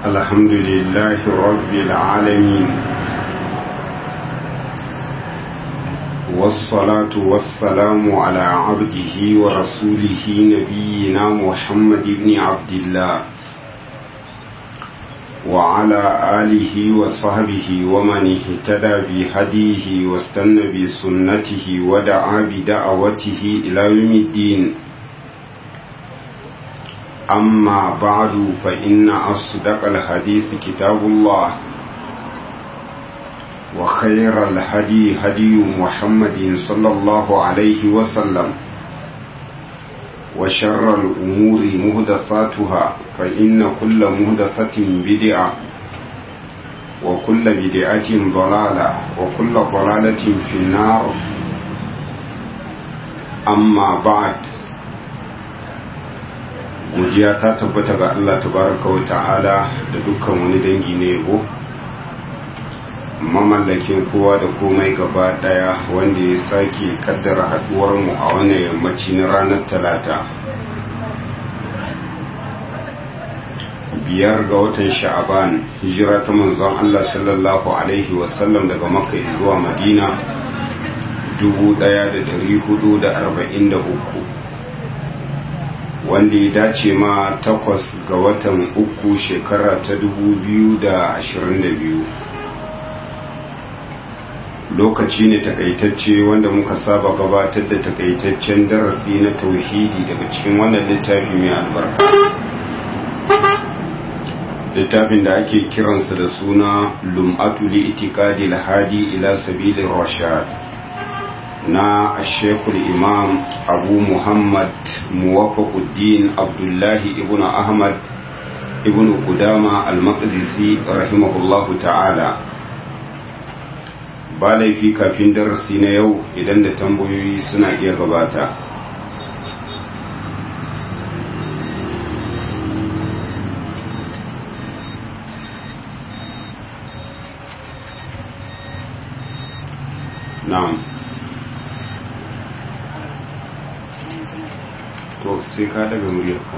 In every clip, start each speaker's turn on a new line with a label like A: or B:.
A: الحمد لله رب العالمين والصلاة والسلام على عبده ورسوله نبينا محمد بن عبد الله وعلى آله وصحبه ومن اهتدى بهديه واستنى بسنته ودعا بدعوته إلى يوم الدين أما بعد فإن أصدق الحديث كتاب الله وخير الهدي هدي محمد صلى الله عليه وسلم وشر الأمور مهدثاتها فإن كل مهدثة بدعة وكل بدعة ضلالة وكل ضلالة في النار أما بعد godiya ta tabbata ga Allah tabaraka wa ta'ala da dukkan wani dangi na yabo mamallakin kowa da komai gaba daya wanda ya sake kaddara haduwar mu a wannan yammaci na ranar talata biyar ga watan sha'aban hijira ta manzon Allah sallallahu alaihi wasallam daga makka zuwa madina 1443 wanda ya dace ma takwas ga watan uku shekara ta dubu biyu da ashirin da biyu lokaci ne takaitacce wanda muka saba gabatar da takaitaccen darasi na tauhidi daga cikin wannan littafi mai albarka littafin da ake kiransa da suna lum'atu li itikadi lahadi ila sabilin rashad na shekul imam abu muhammad muwafaquddin abdullahi ibn ahmad ibn kudama al-maqdisi rahimahullahu ta'ala ba laifi kafin darasi na yau idan da tambayoyi suna iya gabata na'am to sai ka daga muryarka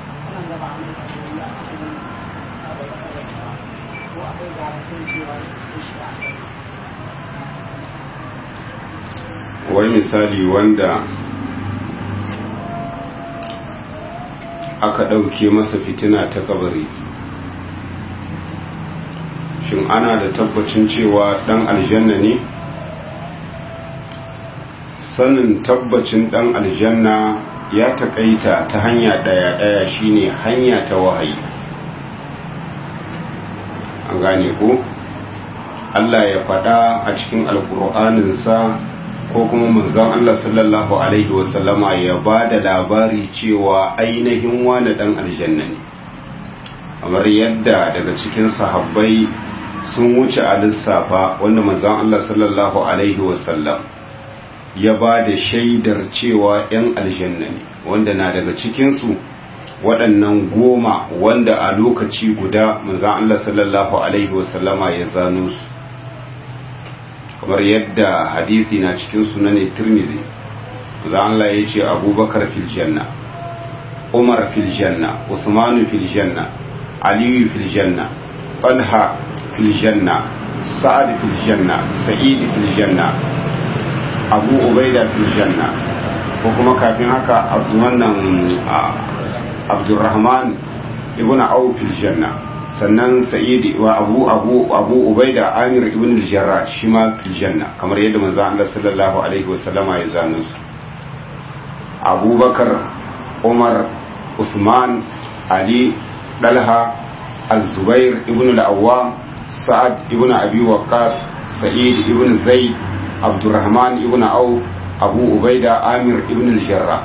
A: wai misali wanda aka ɗauke masa fitina ta kabari shin ana da tabbacin cewa ɗan aljanna ne sanin tabbacin ɗan aljanna ya takaita ta hanya ɗaya-ɗaya shine hanya ta wahayi an gane ko Allah ya faɗa a cikin alƙur'aninsa ko kuma manzon Allah sallallahu alaihi wasallama ya ba da labari cewa ainihin wani ɗan aljanna ne kamar yadda daga cikin sahabbai sun wuce a lissafa wanda manzon Allah sallallahu alaihi wasallam ya ba da shaidar cewa 'yan aljanna ne wanda na daga cikinsu waɗannan goma wanda a lokaci guda manzan Allah sallallahu Alaihi wasallama ya zano su kamar yadda hadisi na cikin sunanin tirmidhi manzan Allah ya ce abubakar fil janna umar fil janna usmanu fil janna aliyu fil janna talha fil janna sa'ad fil janna sa'id fil janna abu ubaida fil janna ko kuma kafin haka wannan abdurrahman ibn auf fil janna sannan sa'id wa abu abu abu ubaida amir ibn al-jarrah shi ma fil janna kamar yadda manzo Allah sallallahu alaihi wasallama ya zano su abubakar umar usman ali dalha az-zubair ibn al-awwam sa'ad ibn abi waqqas sa'id ibn zaid abdurrahman ibn auf abu ubaida amir ibn al-jarra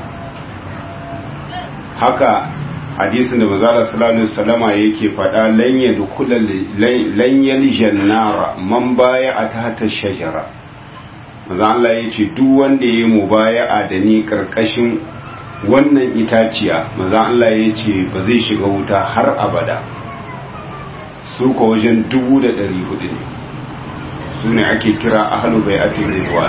A: haka hadisin da manzala sallallahu alaihi wasallama yake faɗa lan yadkhula lan yaljannara man baya a tahta shajara manzo Allah yace duk wanda yayi mubaya'a da ni karkashin wannan itaciya manzo Allah yace ba zai shiga wuta har abada su ko wajen dubu da ɗari hudu ne su ne ake kira ahalu bai ake rinwa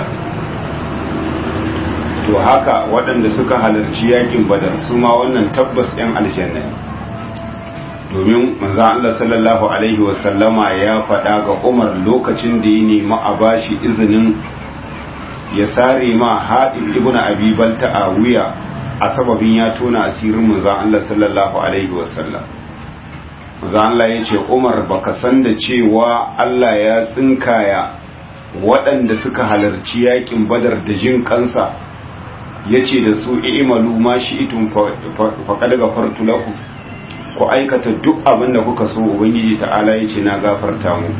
A: to haka waɗanda suka halarci yakin badar su ma wannan tabbas 'yan aljanna ne domin manzo Allah sallallahu alaihi wasallama ya faɗa ga Umar lokacin da ya nemi a bashi izinin ya sare ma haɗin ibn abi balta a wuya a sababin ya tona asirin manzo Allah sallallahu alaihi wasallam manzo Allah ya ce Umar baka san da cewa Allah ya tsinkaya waɗanda suka halarci yakin badar da jin kansa ya ce da su i'malu ma shi'tum faqad ghafartu lakum ku aikata duk abin da kuka so ubangiji ta'ala ya ce na gafarta muku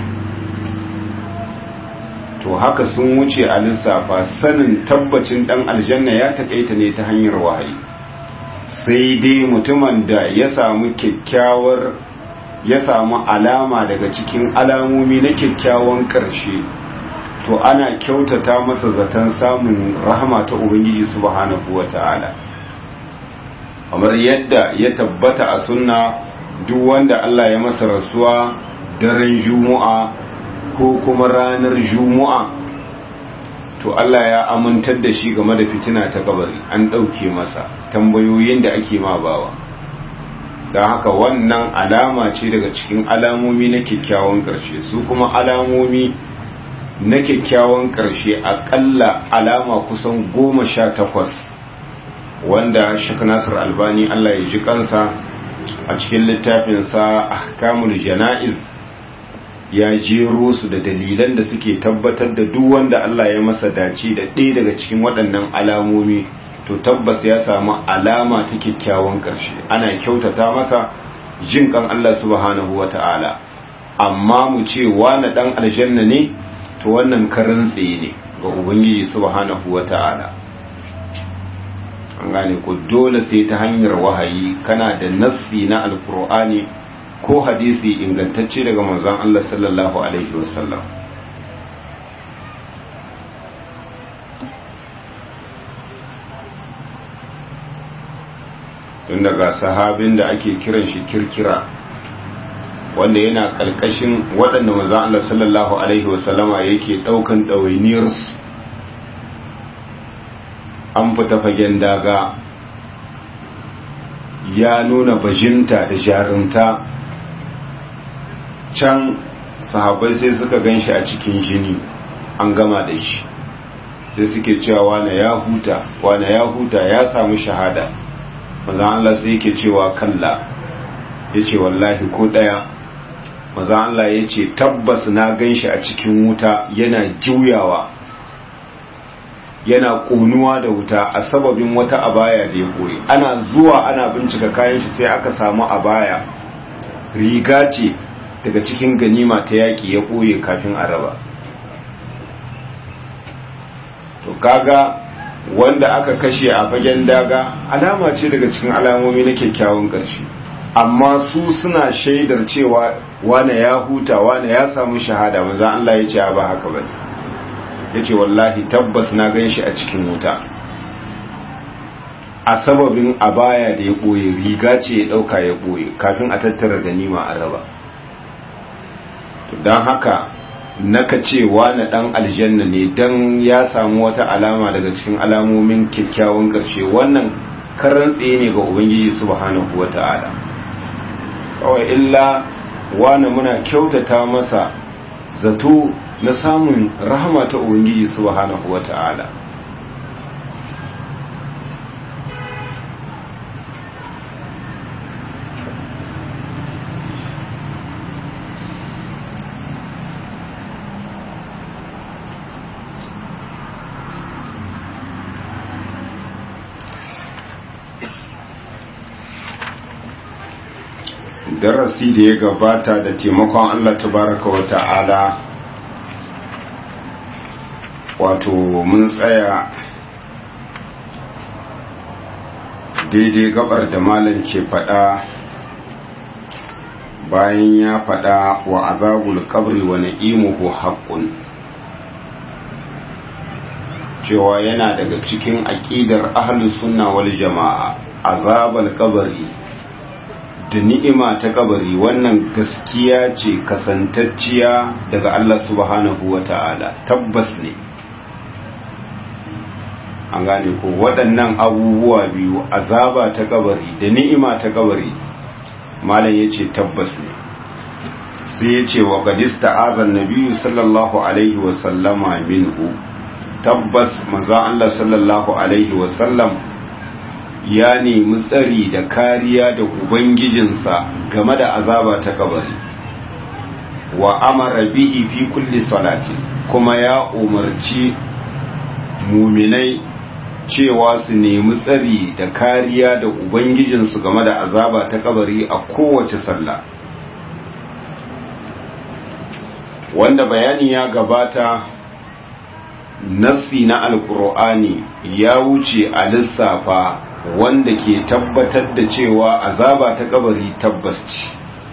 A: to haka sun wuce a lissafa sanin tabbacin dan aljanna ya takaita ne ta hanyar wahayi sai dai mutumin da ya samu kyakkyawar ya samu alama daga cikin alamomi na kyakkyawan ƙarshe to ana kyautata masa zaton samun rahama ta ubangiji subhanahu wata'ala kamar yadda ya tabbata a sunna duk wanda Allah ya masa rasuwa daren juma'a ko kuma ranar juma'a to Allah ya amintar da shi game da fitina ta kabari an ɗauke masa tambayoyin da ake ma bawa don haka wannan alama ce daga cikin alamomi na kyakkyawan ƙarshe su kuma alamomi na kyakkyawan ƙarshe aƙalla alama kusan goma sha takwas wanda shek nasir albani allah ya ji kansa a cikin littafinsa ahkamul jana'iz ya jero su da dalilan da suke tabbatar da duk wanda allah ya masa dace da ɗaya daga cikin waɗannan alamomi to tabbas ya samu alama ta kyakkyawan ƙarshe ana kyautata masa jin kan allah subhanahu wa ta'ala amma mu ce wani ɗan aljanna ne to wannan karin tsaye ne ga ubangiji subhanahu wa ta'ala an gane ko dole sai ta hanyar wahayi kana da nassi na alkur'ani ko hadisi ingantacce daga manzon Allah sallallahu alaihi wasallam tun daga sahabin da ake kiran shi kirkira wanda yana kalkashin waɗanda manzon Allah sallallahu alaihi wasallama yake ɗaukan ɗawainiyarsu an fita fagen daga ya nuna bajinta da jarumta can sahabai sai suka gan shi a cikin jini an gama da shi sai suke cewa wane ya huta wane ya huta ya samu shahada mazan Allah sai yake cewa kalla ya ce wallahi ko ɗaya mazan Allah ya ce tabbas na gan shi a cikin wuta yana juyawa yana ƙonuwa da wuta a sababin wata abaya da ya koyi ana zuwa ana bincika kayan shi sai aka samu abaya riga ce daga cikin ganima ta yaƙi ya ɓoye kafin a raba to kaga wanda aka kashe a fagen daga alama ce daga cikin alamomi na kyakkyawan ƙarshe amma su suna shaidar cewa wane ya huta wane ya samu shahada manzan Allah ya ce ba haka bane ya ce wallahi tabbas na gan shi a cikin wuta a sababin abaya da ya ɓoye riga ce ya ɗauka ya ɓoye kafin a tattara ganima a raba don haka naka cewa na ɗan aljanna ne don ya samu wata alama daga cikin alamomin kyakkyawan ƙarshe wannan karan tsaye ne ga ubangiji subhanahu wa ta'ala kawai illa wani muna kyautata masa zato na samun rahama ta ubangiji subhanahu wata'ala darasi da ya gabata da taimakon Allah tabaraka wa ta'ala wato mun tsaya daidai gabar da malam ke fada bayan ya fada wa azabul kabri wa na'imuhu haqqun cewa yana daga cikin aqidar ahlus sunna wal jamaa azabul kabri da ni'ima ta kabari wannan gaskiya ce kasantacciya daga Allah subhanahu wa ta'ala tabbas ne an gane ko waɗannan abubuwa biyu azaba ta kabari da ni'ima ta kabari malam ya ce tabbas ne sai ya ce wa gadista azan nabiyu sallallahu alaihi wasallama minhu tabbas manzan Allah sallallahu alaihi wasallam ya nemi tsari da kariya da ubangijinsa game da azaba ta kabari wa amara bihi fi kulli salati kuma ya umarci muminai cewa su nemi tsari da kariya da ubangijinsu game da azaba ta kabari a kowace sallah wanda bayani ya gabata nassi na alkur'ani ya wuce a lissafa wanda ke tabbatar da cewa azaba ta kabari tabbas ce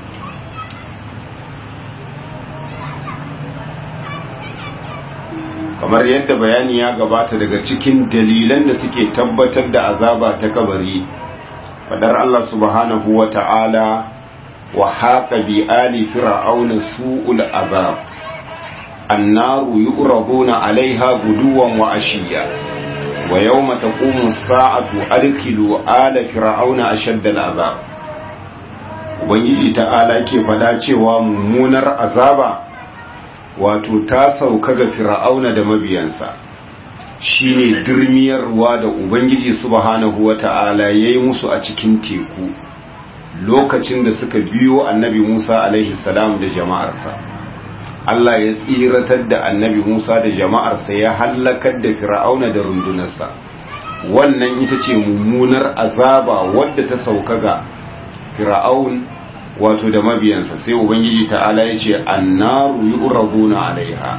A: kamar yadda bayani ya gabata daga cikin dalilan da suke tabbatar da azaba ta kabari fadar Allah subhanahu wa ta'ala wa haqa bi ali fir'auna su'ul azab annaru yu'raduna 'alayha guduwan wa ashiya wa yawma taqumu as-sa'atu adkhilu ala fir'auna ashadda al-azab ubangiji ta'ala ke fada cewa mummunar azaba wato ta sauka ga fir'auna da mabiyansa shine dirmiyarwa da ubangiji subhanahu wata'ala yayi musu a cikin teku lokacin da suka biyo annabi Musa alaihi salam da jama'arsa Allah ya tsiratar da annabi Musa da jama'arsa ya hallakar da fir'auna da rundunarsa wannan ita ce mummunar azaba wadda ta sauka ga fir'aun wato da mabiyansa sai ubangiji ta'ala ya ce annaru yu'raduna alaiha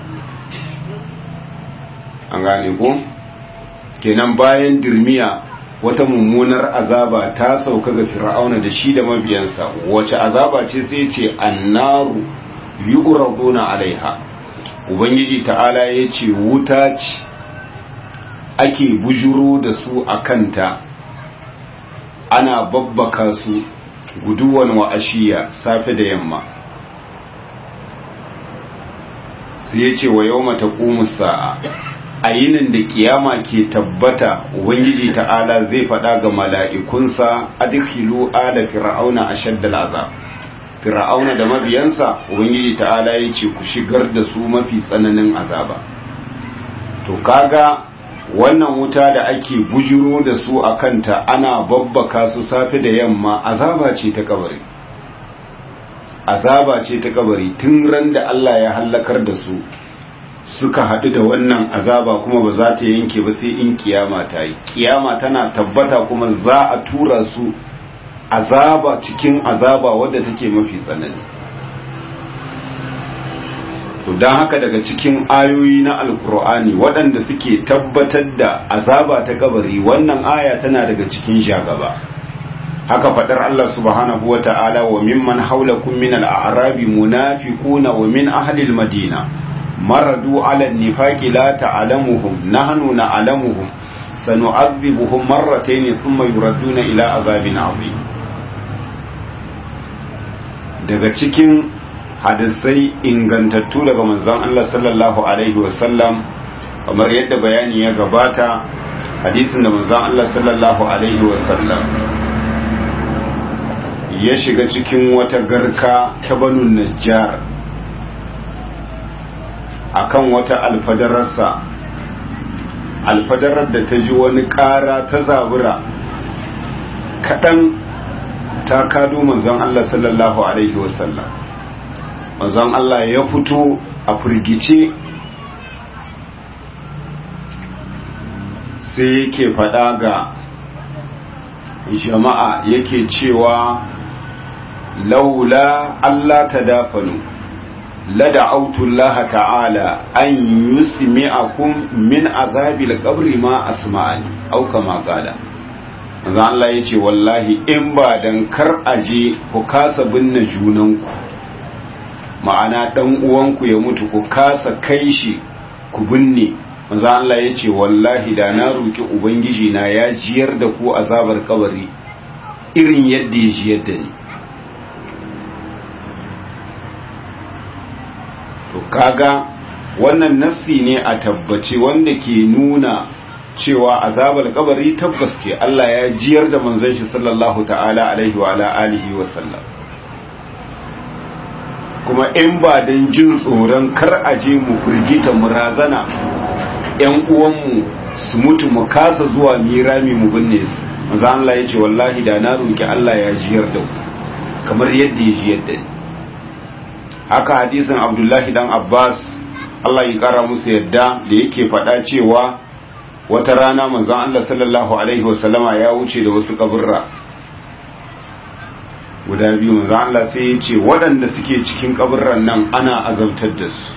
A: an gane ko kenan bayan dirmiya wata mummunar azaba ta sauka ga fir'auna da shi da mabiyansa wace azaba ce sai ce annaru yu'raduna alaiha ubangiji ta'ala ya ce wuta ce ake bujuro da su a kanta ana babbaka su guduwan wa ashiya safe da yamma sai ya ce wa yau mata sa'a a yinin da kiyama ke tabbata ubangiji ta'ala zai faɗa ga mala'ikunsa adkhilu ala fir'auna ashaddal azab fir'auna da mabiyansa ubangiji ta'ala ya ce ku shigar da su mafi tsananin azaba to kaga wannan wuta da ake bujiro da su a kanta ana babbaka su safe da yamma azaba ce ta kabari azaba ce ta kabari tun ran da Allah ya hallakar da su suka haɗu da wannan azaba kuma ba za ta yanke ba sai in kiyama ta yi kiyama tana tabbata kuma za a tura su azaba cikin azaba wadda take mafi tsanani to don haka daga cikin ayoyi na alkur'ani waɗanda suke tabbatar da azaba ta kabari wannan aya tana daga cikin shagaba haka faɗar Allah subhanahu wa ta'ala wa mimman haulakum min al-a'rabi munafiquna wa min ahli al-madina maradu ala an-nifaqi la ta'lamuhum nahnu na'lamuhum sanu'adhibuhum marratayn thumma yuradduna ila azabin 'azim daga cikin hadisai ingantattu daga manzon Allah sallallahu alaihi wasallam kamar yadda bayani ya gabata hadisin da manzon Allah sallallahu alaihi wasallam ya shiga cikin wata garka ta banu najjar akan wata alfadararsa alfadarar da ta ji wani ƙara ta zabura kaɗan ta kado manzon Allah sallallahu alaihi wasallam manzon Allah ya fito a firgice sai yake faɗa ga jama'a yake cewa laula Allah ta dafanu lada autullah ta'ala an yusmi'akum min azabil qabri ma asma'ani au kama qala manzo Allah yace wallahi in ba dan kar aje ku kasa binne junanku ma'ana dan uwanku ya mutu ku kasa kai shi ku binne manzo Allah yace wallahi da na roki ubangiji na ya jiyar da ku azabar kabari irin yadda ya jiyar da ni to kaga wannan nassi ne a tabbace wanda ke nuna cewa azabar kabari tabbas ce Allah ya jiyar da manzon shi sallallahu ta'ala alaihi wa ala alihi wa sallam kuma in ba dan jin tsoron kar a je mu firgita mu razana ƴan uwanmu su mutu mu kasa zuwa mirami mu binne su manzo Allah ya ce wallahi da na roki Allah ya jiyar da ku kamar yadda ya jiyar da ni haka hadisin Abdullahi dan Abbas Allah ya kara musu yadda da yake faɗa cewa wata rana manzon Allah sallallahu alaihi wasallama ya wuce da wasu kaburra guda biyu manzon Allah sai ya ce waɗanda suke cikin kaburran nan ana azabtar da su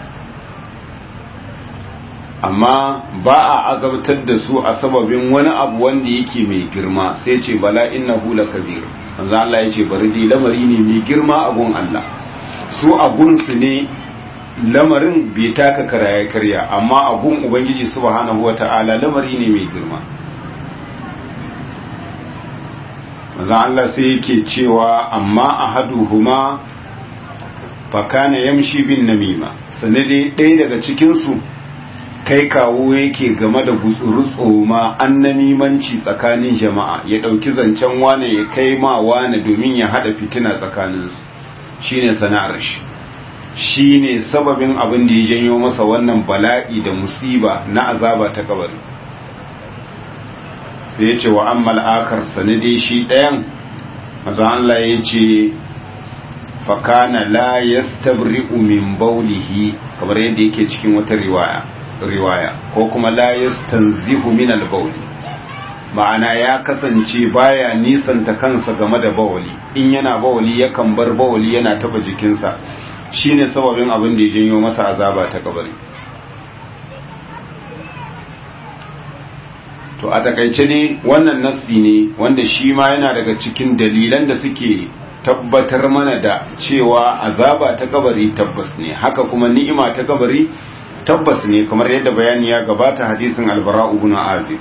A: amma ba a azabtar da su a sababin wani abu wanda yake mai girma sai ce bala innahu lakabir manzon Allah ya ce bari dai lamari ne mai girma a gun Allah su a gunsu ne lamarin bai taka karaya karya amma abun ubangiji subhanahu wata'ala lamari ne mai girma manzo Allah sai yake cewa amma ahaduhuma fakana yamshi bin namima sanade ɗaya daga cikin su kai kawo yake game da gutsuru tsoma an namimanci tsakanin jama'a ya ɗauki zancen wane ya kai ma wane domin ya haɗa fitina tsakaninsu shine sana'ar shi shi ne sababin abin da ya janyo masa wannan bala'i da musiba na azaba ta kabari sai ya ce wa an mal'akar sanade shi ɗayan maza Allah ya ce fakana la yastabri'u min baulihi kamar yadda yake cikin wata riwaya riwaya ko kuma la yastanzihu min al-bauli ma'ana ya kasance baya nisanta kansa game da bawali in yana bawali yakan bar bawali yana taba jikinsa shine sababin abin da ya janyo masa azaba ta kabari to a takaice ne wannan nassi ne wanda shi ma yana daga cikin dalilan da suke tabbatar mana da cewa azaba ta kabari tabbas ne haka kuma ni'ima ta kabari tabbas ne kamar yadda bayani ya gabata hadisin albara ibn azib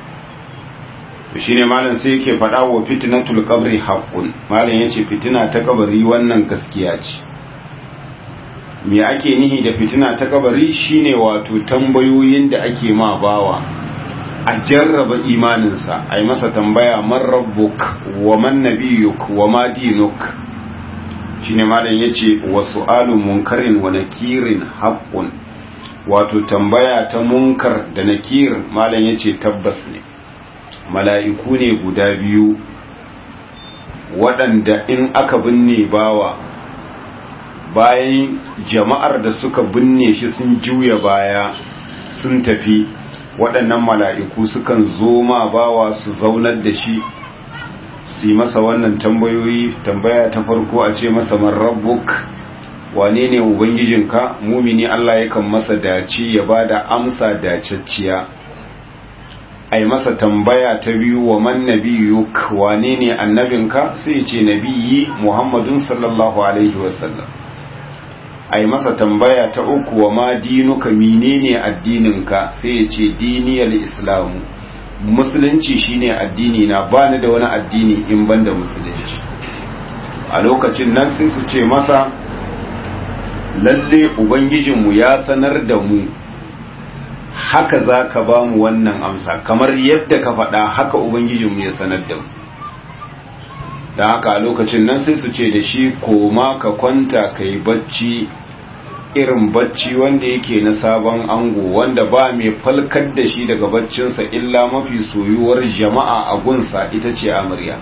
A: shine malam sai yake faɗa wa fitnatul qabri haqqun malam yace fitina ta kabari wannan gaskiya ce me ake nihi da fitina ta kabari shine wato tambayoyin da ake ma bawa a jarraba imaninsa a yi masa tambaya man rabbuk wa man nabiyuk wa ma dinuk shine malam yace wa su'alu munkarin wa nakirin haqqun wato tambaya ta munkar da nakir malam yace tabbas ne mala'iku ne guda biyu waɗanda in aka binne bawa bayan jama'ar da suka binne shi sun juya baya sun tafi waɗannan mala'iku sukan zo ma bawa su zaunar da shi su yi masa wannan tambayoyi tambaya ta farko a ce masa man rabbuk wane ne ubangijinka mumini Allah yakan masa dace ya ba da amsa dacacciya a yi masa tambaya ta biyu wa man nabiyuk wane ne annabinka sai ce nabiyi muhammadun sallallahu alaihi wasallam a yi masa tambaya ta uku wa ma dinuka menene addininka sai ya ce diniyar islamu musulunci shine addini na bani da wani addini in banda musulunci a lokacin nan sai su ce masa lalle ubangijinmu ya sanar da mu haka za ka ba mu wannan amsa kamar yadda ka faɗa haka ubangijinmu ya sanar da mu da haka a lokacin nan sai su ce da shi koma ka kwanta ka yi bacci irin bacci wanda yake na sabon ango wanda ba mai falkar da shi daga baccinsa illa mafi soyuwar jama'a a gunsa ita ce amarya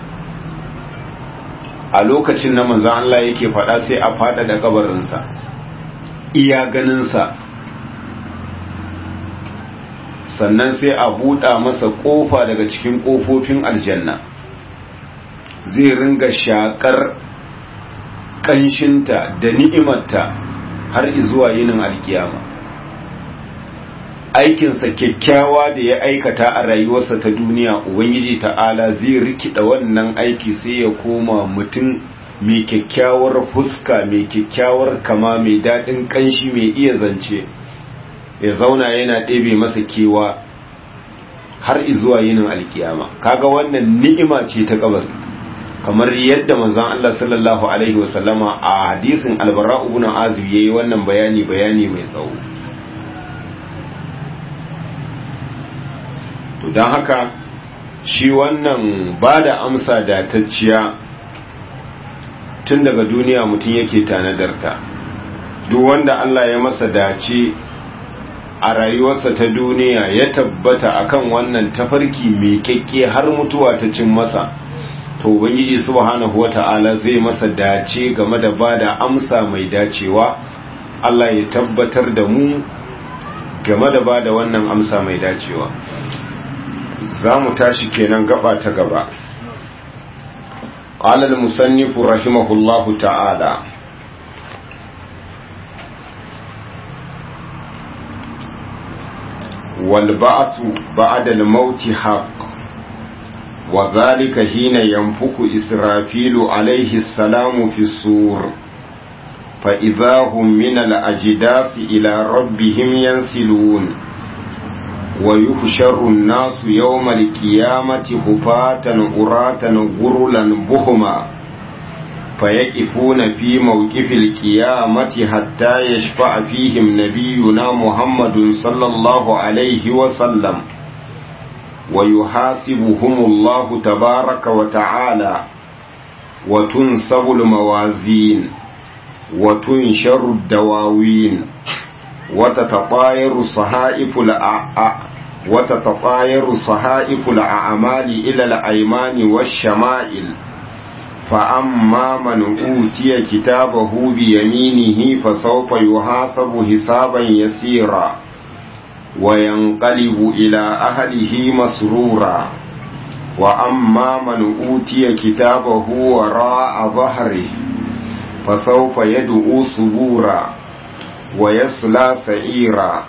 A: a lokacin na manzan Allah yake faɗa sai a faɗa da kabarinsa iya ganinsa sannan sai a buɗa masa ƙofa daga cikin ƙofofin aljanna zai ringa shaƙar ƙanshinta da ni'imarta har izuwa yinin alkiyama aikinsa kyakkyawa da ya aikata a rayuwarsa ta duniya ubangiji ta'ala zai rikida wannan aiki sai ya koma mutum mai kyakkyawar fuska mai kyakkyawar kama mai daɗin ƙanshi mai iya zance ya zauna yana ɗebe masa kewa har izuwa yinin alkiyama kaga wannan ni'ima ce ta kabari kamar yadda manzon Allah sallallahu alaihi wasallama a hadisin albara ibn azib yayi wannan bayani bayani mai tsawo to don haka shi wannan ba da amsa datacciya tun daga duniya mutum yake tanadarta duk wanda Allah ya masa dace a rayuwarsa ta duniya ya tabbata akan wannan tafarki mai kyakke har mutuwa ta cin masa to ubangiji subhanahu wata'ala zai masa dace game da bada amsa mai dacewa Allah ya tabbatar da mu game da bada wannan amsa mai dacewa za mu tashi kenan gaba ta gaba قال المصنف رحمه الله تعالى والبعث بعد الموت حق وذلك حين ينفخ إسرافيل عليه السلام في السور فإذا هم من الأجداث إلى ربهم ينسلون ويحشر الناس يوم القيامة هفاة عراة غرلا بهما فيقفون في موقف القيامة حتى يشفع فيهم نبينا محمد صلى الله عليه وسلم ويحاسبهم الله تبارك وتعالى وتنصب الموازين وتنشر الدواوين وتتطاير صحائف وتتطاير صحائف الأعمال إلى الأيمان والشمائل فأما من أوتي كتابه بيمينه فسوف يحاسب حسابا يسيرا وينقلب إلى أهله مسرورا وأما من أوتي كتابه وراء ظهره فسوف يدعو صبورا ويصلى سعيرا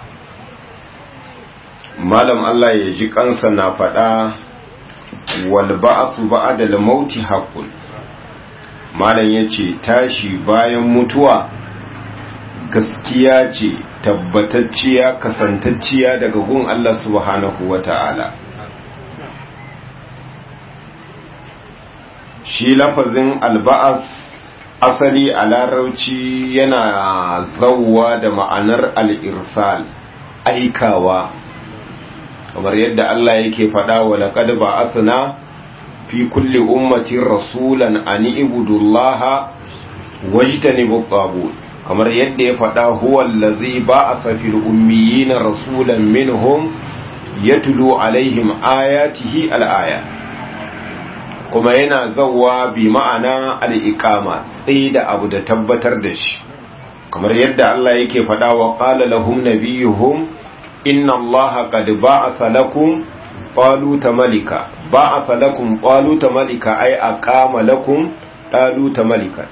A: malam Allah ya ji kansa na faɗa wal ba'su ba'da al-mauti haqqun malam yace tashi bayan mutuwa gaskiya ce tabbatacciya kasantacciya daga gun Allah subhanahu wata'ala shi lafazin alba'as asali a larauci yana zauwa da ma'anar al'irsal aikawa kamar yadda Allah yake faɗa wa laqad ba'athna fi kulli ummatin rasulan an ibudullaha wajtanibu tagut kamar yadda ya faɗa huwa allazi ba'atha fil ummiyina rasulan minhum yatlu alaihim ayatihi al-aya kuma yana zawwa bi ma'ana al-iqama da abu da tabbatar da shi kamar yadda Allah yake faɗa wa qala lahum nabiyuhum inna allaha qad ba'atha lakum taluta malika ba'atha lakum taluta malika ay aqama lakum taluta malika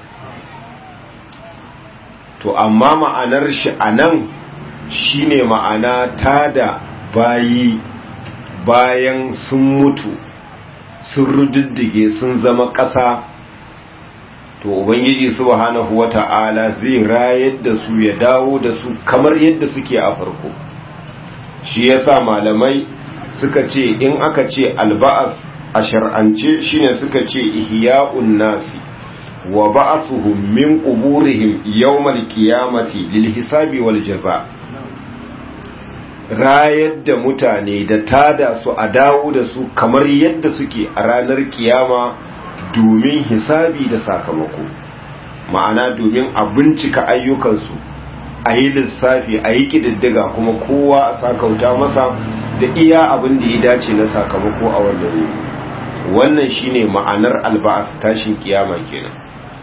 A: to amma ma'anar shi anan shine ma'ana tada bayi bayan sun mutu sun rududdige sun zama ƙasa to ubangiji subhanahu wata'ala zai rayar da su ya dawo da su kamar yadda suke a farko shi yasa malamai suka ce in aka ce alba'as a shar'ance shine suka ce ihya'un nasi wa ba'asuhum min quburihim yawmal qiyamati lil hisabi wal jaza rayar da mutane da tada su a dawo da su kamar yadda suke a ranar kiyama domin hisabi da sakamako ma'ana domin a bincika ayyukansu a yi lissafi a yi ƙididdiga kuma kowa a sakauta masa da iya abin da ya dace na sakamako a wannan ne wannan shine ma'anar alba'as tashin kiyama kenan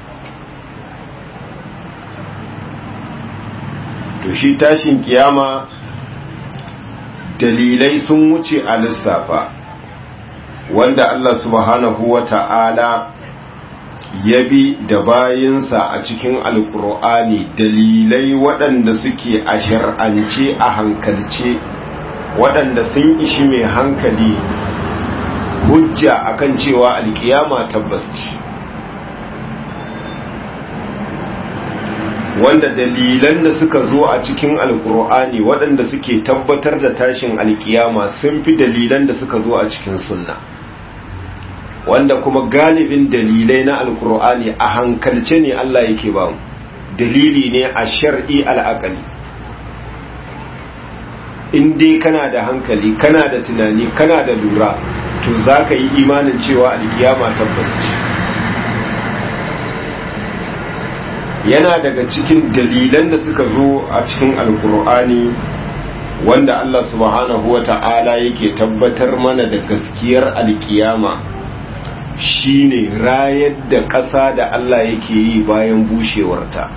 A: to shi tashin kiyama dalilai sun wuce a lissafa wanda Allah subhanahu wa ta'ala ya bi da bayinsa a cikin alkur'ani dalilai waɗanda suke a shar'ance a hankalce waɗanda sun ishi mai hankali hujja akan cewa alkiyama tabbas ce wanda dalilan da suka zo a cikin alkur'ani waɗanda suke tabbatar da tashin alkiyama sun fi dalilan da suka zo a cikin sunna wanda kuma galibin dalilai na alkur'ani a hankalce ne Allah yake ba mu dalili ne a shar'i al'akali in dai kana da hankali kana da tunani kana da lura to za ka yi imanin cewa alkiyama tabbas ce yana daga cikin dalilan da suka zo a cikin alkur'ani wanda Allah subhanahu wa ta'ala yake tabbatar mana da gaskiyar alkiyama shine rayar da ƙasa da Allah yake yi bayan bushewarta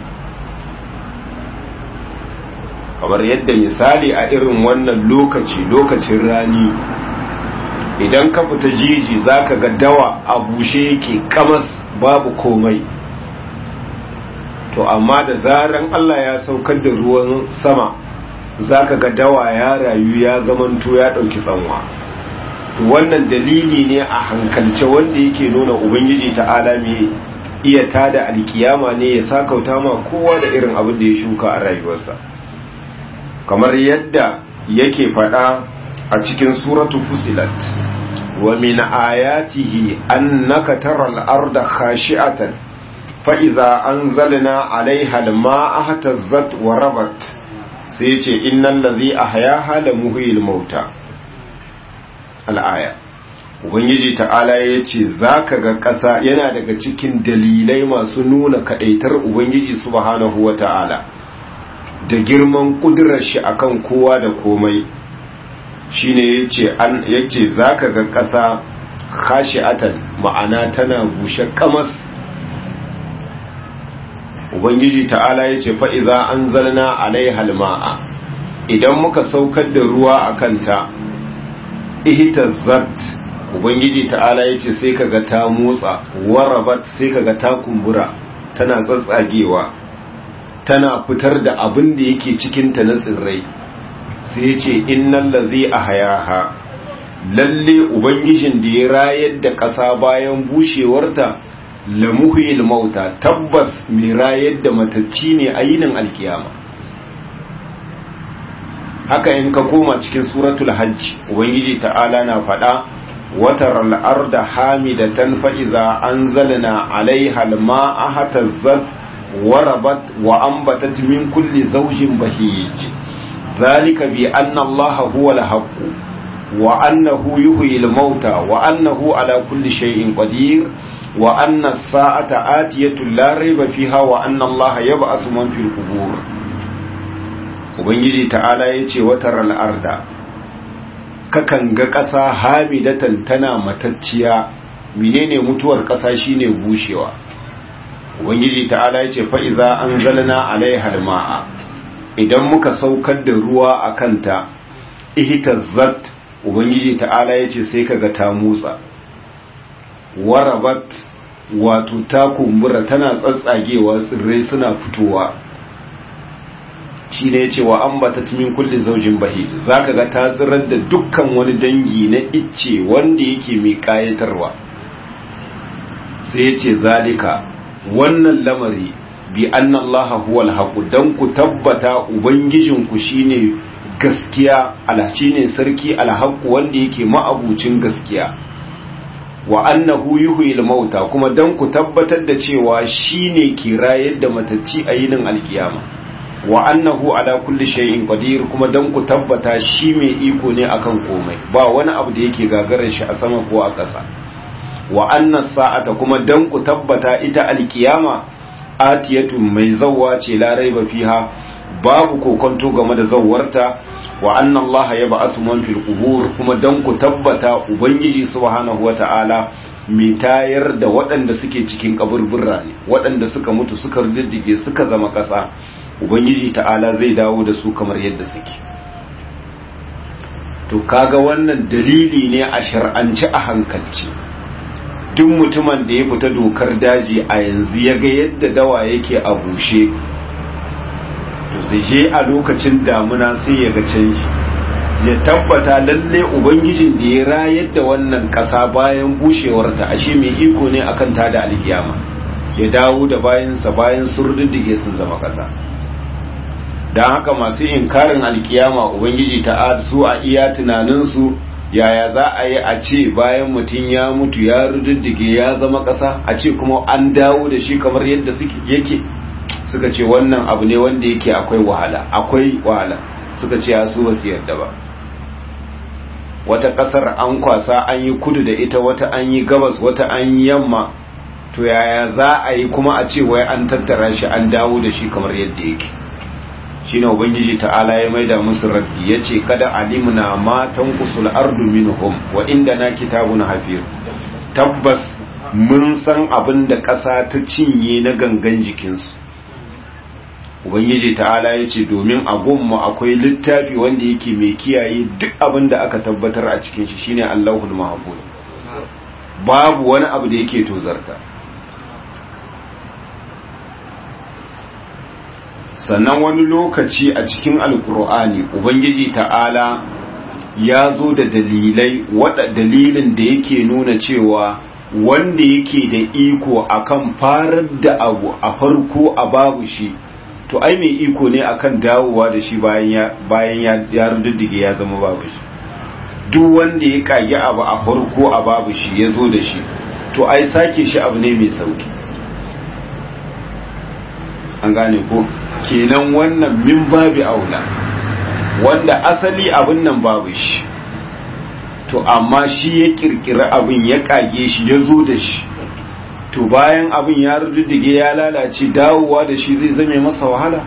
A: kamar yadda misali a irin wannan lokaci lokacin rani idan ka fita jiji zaka ga dawa a bushe yake kamas babu komai to amma da zaran Allah ya saukar da ruwan sama zaka ga dawa ya rayu ya zamanto ya dauki tsanwa to wannan dalili ne a hankalce wanda yake nuna ubangiji ta'ala me iya tada alkiyama ne ya sakauta ma kowa da irin abin da ya shuka a rayuwarsa kamar yadda yake faɗa a cikin suratu fusilat wa min ayatihi annaka taral arda khashi'atan fa idza anzalna 'alayha al-ma'a ihtazzat wa rabat sai yace innal ladhi ahyaha la muhyil mauta al-aya ubangiji ta'ala yace zaka ga ƙasa yana daga cikin dalilai masu nuna kadaitar ubangiji subhanahu wa ta'ala da girman kudurar shi akan kowa da komai shine yace an yace zaka ga ƙasa khashi'atan ma'ana tana bushe kamas ubangiji ta'ala yace fa idza anzalna alaiha alma'a idan muka saukar da ruwa akan ta ihtazzat ubangiji ta'ala yace sai kaga ta motsa warabat sai kaga ta kumbura tana tsatsagewa tana fitar da abin da yake cikinta na tsirrai sai ya ce innan lazi a hayaha lalle ubangijin da ya rayar da ƙasa bayan bushewarta lamuhil mauta tabbas mai rayar da matacci ne a yinin alkiyama haka in ka koma cikin suratul hajj ubangiji ta'ala na faɗa watar al'arda hamidatan fa'iza an zalina alaiha ma'a hatazzat warabat wa ambatat min kulli zawjin bahij zalika bi anna allaha huwa al-haqq wa annahu yuhyi al-mauta wa annahu ala kulli shay'in qadir wa anna as-sa'ata atiyatu la rayba fiha wa anna allaha yab'athu man fil qubur ubangiji ta'ala yace watar al-arda kakan ga ƙasa hamidatan tana matacciya menene mutuwar ƙasa shine bushewa ubangiji ta'ala ya ce fa'iza an zalna alaihar ma'a idan muka saukar da ruwa a kanta ihitazzat ubangiji ta'ala ya ce sai kaga ta motsa warabat wato ta kumbura tana tsatsagewa tsirrai suna fitowa shi ne ya ce wa an bata min kulli zaujin bahi za ka ga ta tsirar da dukkan wani dangi na icce wanda yake mai kayatarwa sai ya ce zalika wannan lamari bi anna allaha huwal haqu dan ku tabbata ubangijinku shine gaskiya ala shine sarki alhaqu wanda yake ma'abucin gaskiya wa annahu yuhyil mauta kuma dan ku tabbatar da cewa shine ke rayar da matacci a yinin alkiyama wa annahu ala kulli shay'in qadir kuma dan ku tabbata shi mai iko ne akan komai ba wani abu da yake gagarar shi a sama ko a ƙasa wa annas sa'ata kuma dan ku tabbata ita alkiyama atiyatu mai zawwa ce la raiba fiha babu kokonto game da zawwarta wa anna allaha yab'athu man fil qubur kuma dan ku tabbata ubangiji subhanahu wata'ala mai tayar da waɗanda suke cikin kaburburra ne waɗanda suka mutu suka riddige suka zama ƙasa ubangiji ta'ala zai dawo da su kamar yadda suke to kaga wannan dalili ne a shar'anci a hankalci duk mutumin da ya fita dokar daji a yanzu ya ga yadda dawa yake a bushe to sai je a lokacin damuna sai ya ga canji ya tabbata lalle ubangijin da ya rayar da wannan kasa bayan bushewarta ashe mai iko ne akan ta da alkiyama ya dawo da bayansa bayan sun riddige sun zama kasa don haka masu inkarin alkiyama ubangiji ta su a iya tunaninsu yaya za a yi a ce bayan mutum ya mutu ya rududdige ya zama ƙasa a ce kuma an dawo da shi kamar yadda suke yake suka ce wannan abu ne wanda yake akwai wahala akwai wahala suka ce ya su basu yarda ba wata ƙasar an kwasa an yi kudu da ita wata an yi gabas wata an yi yamma to yaya za a yi kuma a ce wai an tattara shi an dawo da shi kamar yadda yake shine ubangiji ta'ala ya maida musu raddi yace kada alimna ma tanqusul ardu minhum wa indana kitabun hafiz tabbas mun san abin da ƙasa ta cinye na gangan jikinsu ubangiji ta'ala ya ce domin a gunmu akwai littafi wanda yake mai kiyaye duk abin da aka tabbatar a cikin shi shine allahul mahfuz babu wani abu da yake tozarta sannan wani lokaci a cikin alkur'ani ubangiji ta'ala ya zo da dalilai wada dalilin da yake nuna cewa wanda yake da iko akan farar da abu a farko a babu shi to ai mai iko ne akan dawowa da shi bayan ya bayan ya ya ruddige ya zama babu shi duk wanda ya kage abu a farko a babu shi ya zo da shi to ai sake shi abu ne mai sauki an gane ko kenan wannan min babi aula wanda asali abin nan babu shi to amma shi ya kirkiri abin ya kage shi ya zo da shi to bayan abin ya ruddige ya lalace dawowa da shi zai zame masa wahala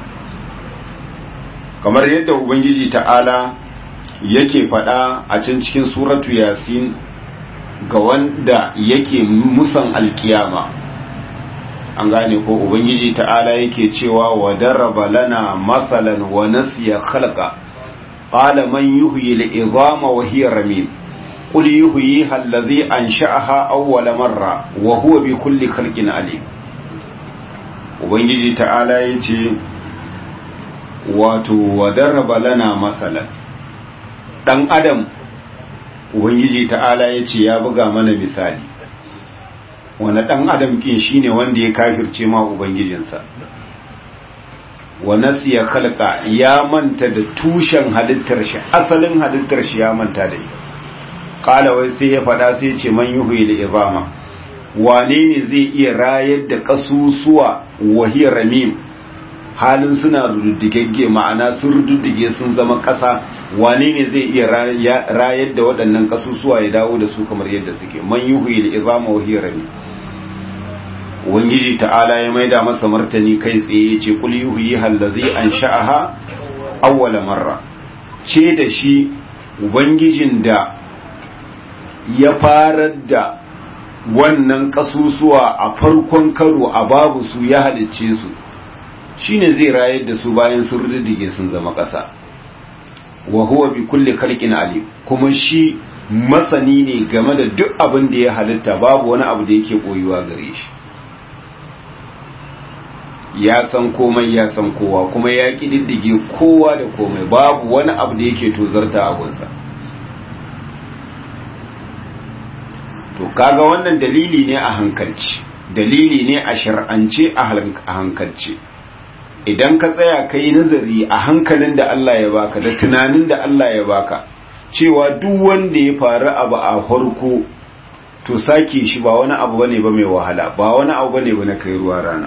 A: kamar yadda ubangiji ta'ala yake faɗa a can cikin suratu yasin ga wanda yake musan alkiyama an gane ko ubangiji ta'ala yake cewa wa daraba lana masalan wa nasiya khalqa qala man yuhyi al-idhama wa hiya ramim qul yuhyiha alladhi ansha'aha awwala marra wa huwa bi kulli khalqin alim ubangiji ta'ala yace wato wa daraba lana masalan dan adam ubangiji ta'ala yace ya buga mana misali wani ɗan adam kin shine wanda ya kafirce ma ubangijinsa wa nasiya khalqa ya manta da tushen halittar shi asalin halittar shi ya manta da ita qala wai sai ya fada sai ya ce man yuhyi al-izama wane ne zai iya rayar da kasusuwa wahiya ramim halin suna rududdigegge ma'ana sun rududdige sun zama ƙasa wane ne zai iya rayar da waɗannan kasusuwa ya dawo da su kamar yadda suke man yuhyi al-izama wahiya ramim ubangiji ta'ala ya maida masa martani kai tsaye ya ce kul yuhyi allazi ansha'aha awwala marra ce da shi ubangijin da ya farar da wannan kasusuwa a farkon karo a babu su ya halicce su shine zai rayar da su bayan sun riddige sun zama ƙasa wa huwa bi kulli khalqin alim kuma shi masani ne game da duk abin da ya halitta babu wani abu da yake koyuwa gare shi ya san komai ya san kowa kuma ya kididdige kowa da komai babu wani abu da yake tozarta abunsa to kaga wannan dalili ne a hankalci dalili ne a shar'ance a hankalci idan ka tsaya ka yi nazari a hankalin da Allah ya baka da tunanin da Allah ya baka cewa duk wanda ya faru abu a farko to sake shi ba wani abu bane ba mai wahala ba wani abu bane ba na kai ruwa rana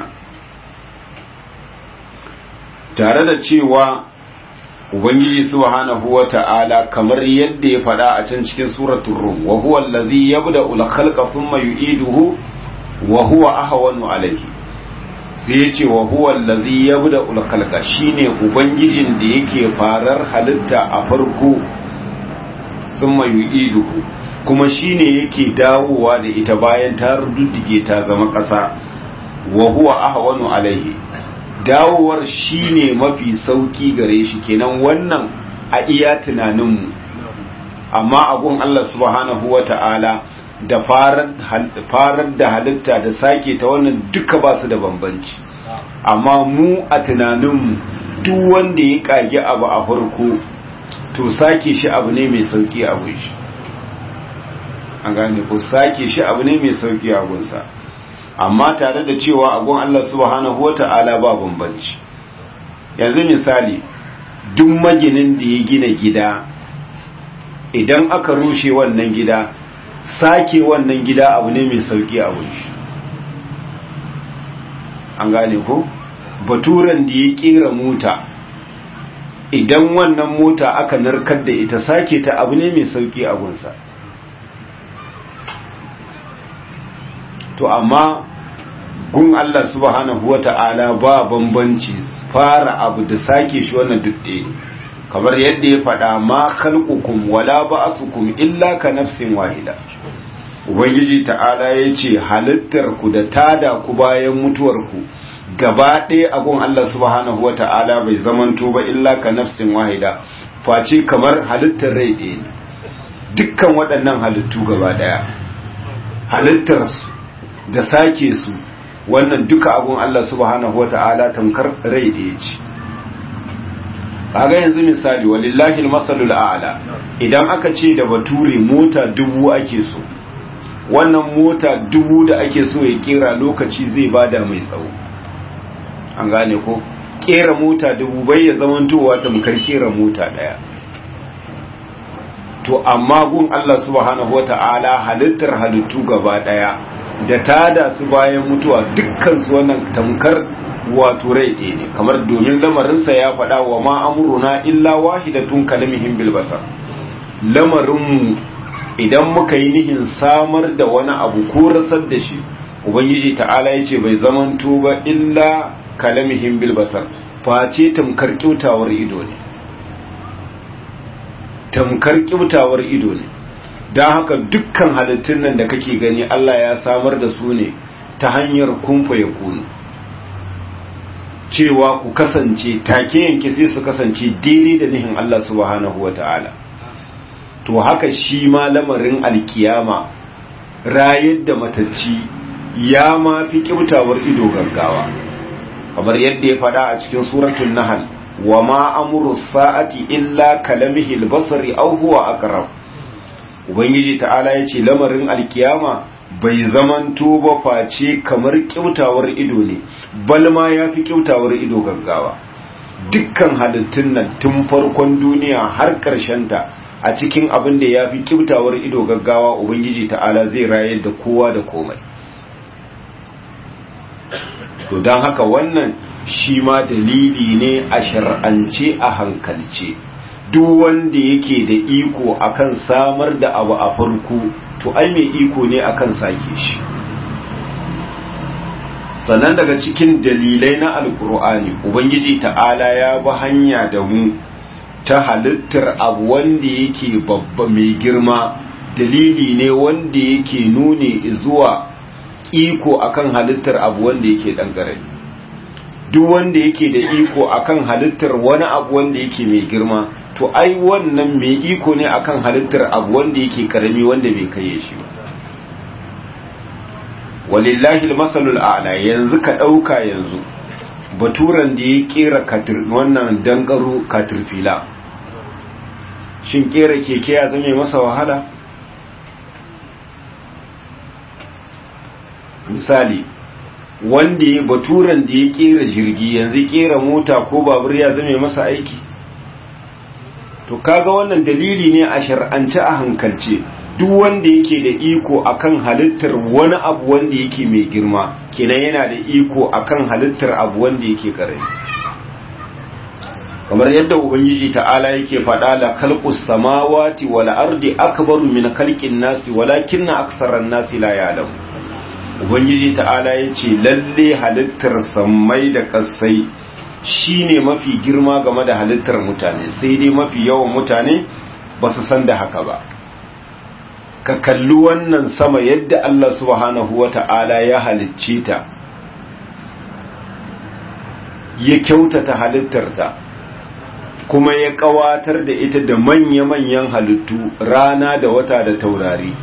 A: tare da cewa ubangiji subhanahu wata'ala kamar yadda ya faɗa a can cikin suratul rum wa huwa allazi yabda'u al-khalqa thumma yu'iduhu wa huwa ahwanu alayhi sai ya ce wa huwa allazi yabda'u al-khalqa shine ubangijin da yake farar halitta a farko thumma yu'iduhu kuma shine yake dawowa da ita bayan ta ruddige ta zama ƙasa wa huwa ahwanu alayhi dawowar shine mafi sauki gare shi kenan wannan a iya tunaninmu amma abun Allah subhanahu wa ta'ala da farar da halitta da sake ta wannan duka ba su da bambanci amma mu a tunaninmu duk wanda ya kage abu a farko to sake shi abu ne mai sauki a shi an gane ko sake shi abu ne mai sauki a gunsa amma tare da cewa agun Allah subhanahu wata'ala ba bambanci yanzu misali duk maginin da ya gina gida idan aka rushe wannan gida sake wannan gida abu ne mai sauki a shi an gane ko baturan da ya kera mota idan wannan mota aka narkar da ita sake ta abu ne mai sauki a gunsa to amma gun Allah subhanahu wata'ala ba bambanci fara abu da sake shi wannan duk ɗaya kamar yadda ya faɗa ma khalqukum wala ba'athukum illa ka nafsin wahida ubangiji ta'ala ya ce halittar ku da tada ku bayan mutuwar ku gaba ɗaya abun Allah subhanahu wa ta'ala bai zamanto ba illa ka nafsin wahida face kamar halittar rai ɗaya ne dukkan waɗannan halittu gaba ɗaya halittarsu da sake su wannan duka abun Allah subhanahu wa ta'ala tamkar rai ɗaya ce kaga yanzu misali walillahi almasalul a'la idan aka ce da bature mota dubu ake so wannan mota dubu da ake so ya kera lokaci zai bada mai tsawo an gane ko kera mota dubu bai ya zamantowa tamkar kera mota daya to amma gun Allah subhanahu wata'ala halittar halittu gaba daya da tada su bayan mutuwa dukkan su wannan tamkar wato rai ɗaya ne kamar domin lamarinsa ya faɗa wa ma amuruna illa wahidatun kalamihim bil basar lamarinmu idan muka yi nihin samar da wani abu ko rasar da shi ubangiji ta'ala ya ce bai zamanto ba illa kalamihim bil basar face tamkar kyautawar ido ne tamkar kyautawar ido ne don haka dukkan halittun nan da kake gani Allah ya samar da su ne ta hanyar kumfa ya kunu cewa ku kasance take yanke sai su kasance daidai da nihin Allah subhanahu wa ta'ala to haka shi ma lamarin alkiyama rayar da matacci ya ma fi kyautawar ido gaggawa kamar yadda ya faɗa a cikin suratul nahl wa ma amru sa'ati illa kalamihi albasari aw huwa aqrab ubangiji ta'ala yace lamarin alkiyama bai zamanto ba face kamar kyautawar ido ne bal ma yafi kyautawar ido gaggawa dukkan halittun nan tun farkon duniya har ta a cikin abin da yafi kyautawar ido gaggawa ubangiji ta'ala zai rayar da kowa da komai to don haka wannan shi ma dalili ne a shar'ance a hankalce duk wanda yake da iko akan samar da abu a farko to ai mai iko ne akan sake shi sannan daga cikin dalilai na alkur'ani ubangiji ta'ala ya bi hanya da mu ta halittar abu wanda yake babba mai girma dalili ne wanda yake nune zuwa iko akan halittar abu wanda yake dan karami duk wanda yake da iko akan halittar wani abu wanda yake mai girma to ai wannan mai iko ne akan halittar abu wanda yake karami wanda bai kai shi ba walillahi almasalul a'la yanzu ka dauka yanzu baturan da ya kera katir wannan dangaro katirfila shin kera keke ya zame masa wahala misali wanda ya baturan da ya kera jirgi yanzu kera mota ko babur ya zame masa aiki to kaga wannan dalili ne a shar'ance a hankalce duk wanda yake da iko akan halittar wani abu wanda yake mai girma kenan yana da iko akan halittar abu wanda yake karami kamar yadda ubangiji ta'ala yake faɗa la khalqus samawati wal ardi akbaru min khalqin nasi walakinna aktharan nasi la ya'lamun ubangiji ta'ala yace lalle halittar sammai da kasai shine mafi girma game da halittar mutane sai dai mafi yawan mutane ba su san da haka ba ka kalli wannan sama yadda Allah subhanahu wa ta'ala ya halicce ta ya kyautata halittarta kuma ya kawatar da ita da manya-manyan halittu rana da wata da taurari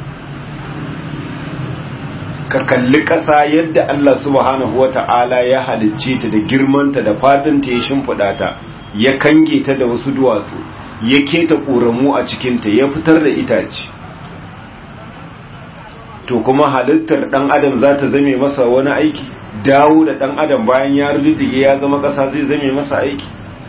A: ka kalli ƙasa yadda Allah subhanahu wa ta'ala ya halicce ta da girmanta da fadinta ya shimfiɗa ta ya kange ta da wasu duwatsu ya keta ƙoramu a cikinta ya fitar da itace to kuma halittar ɗan adam za ta zame masa wani aiki dawo da ɗan adam bayan ya ruddige ya zama ƙasa zai zame masa aiki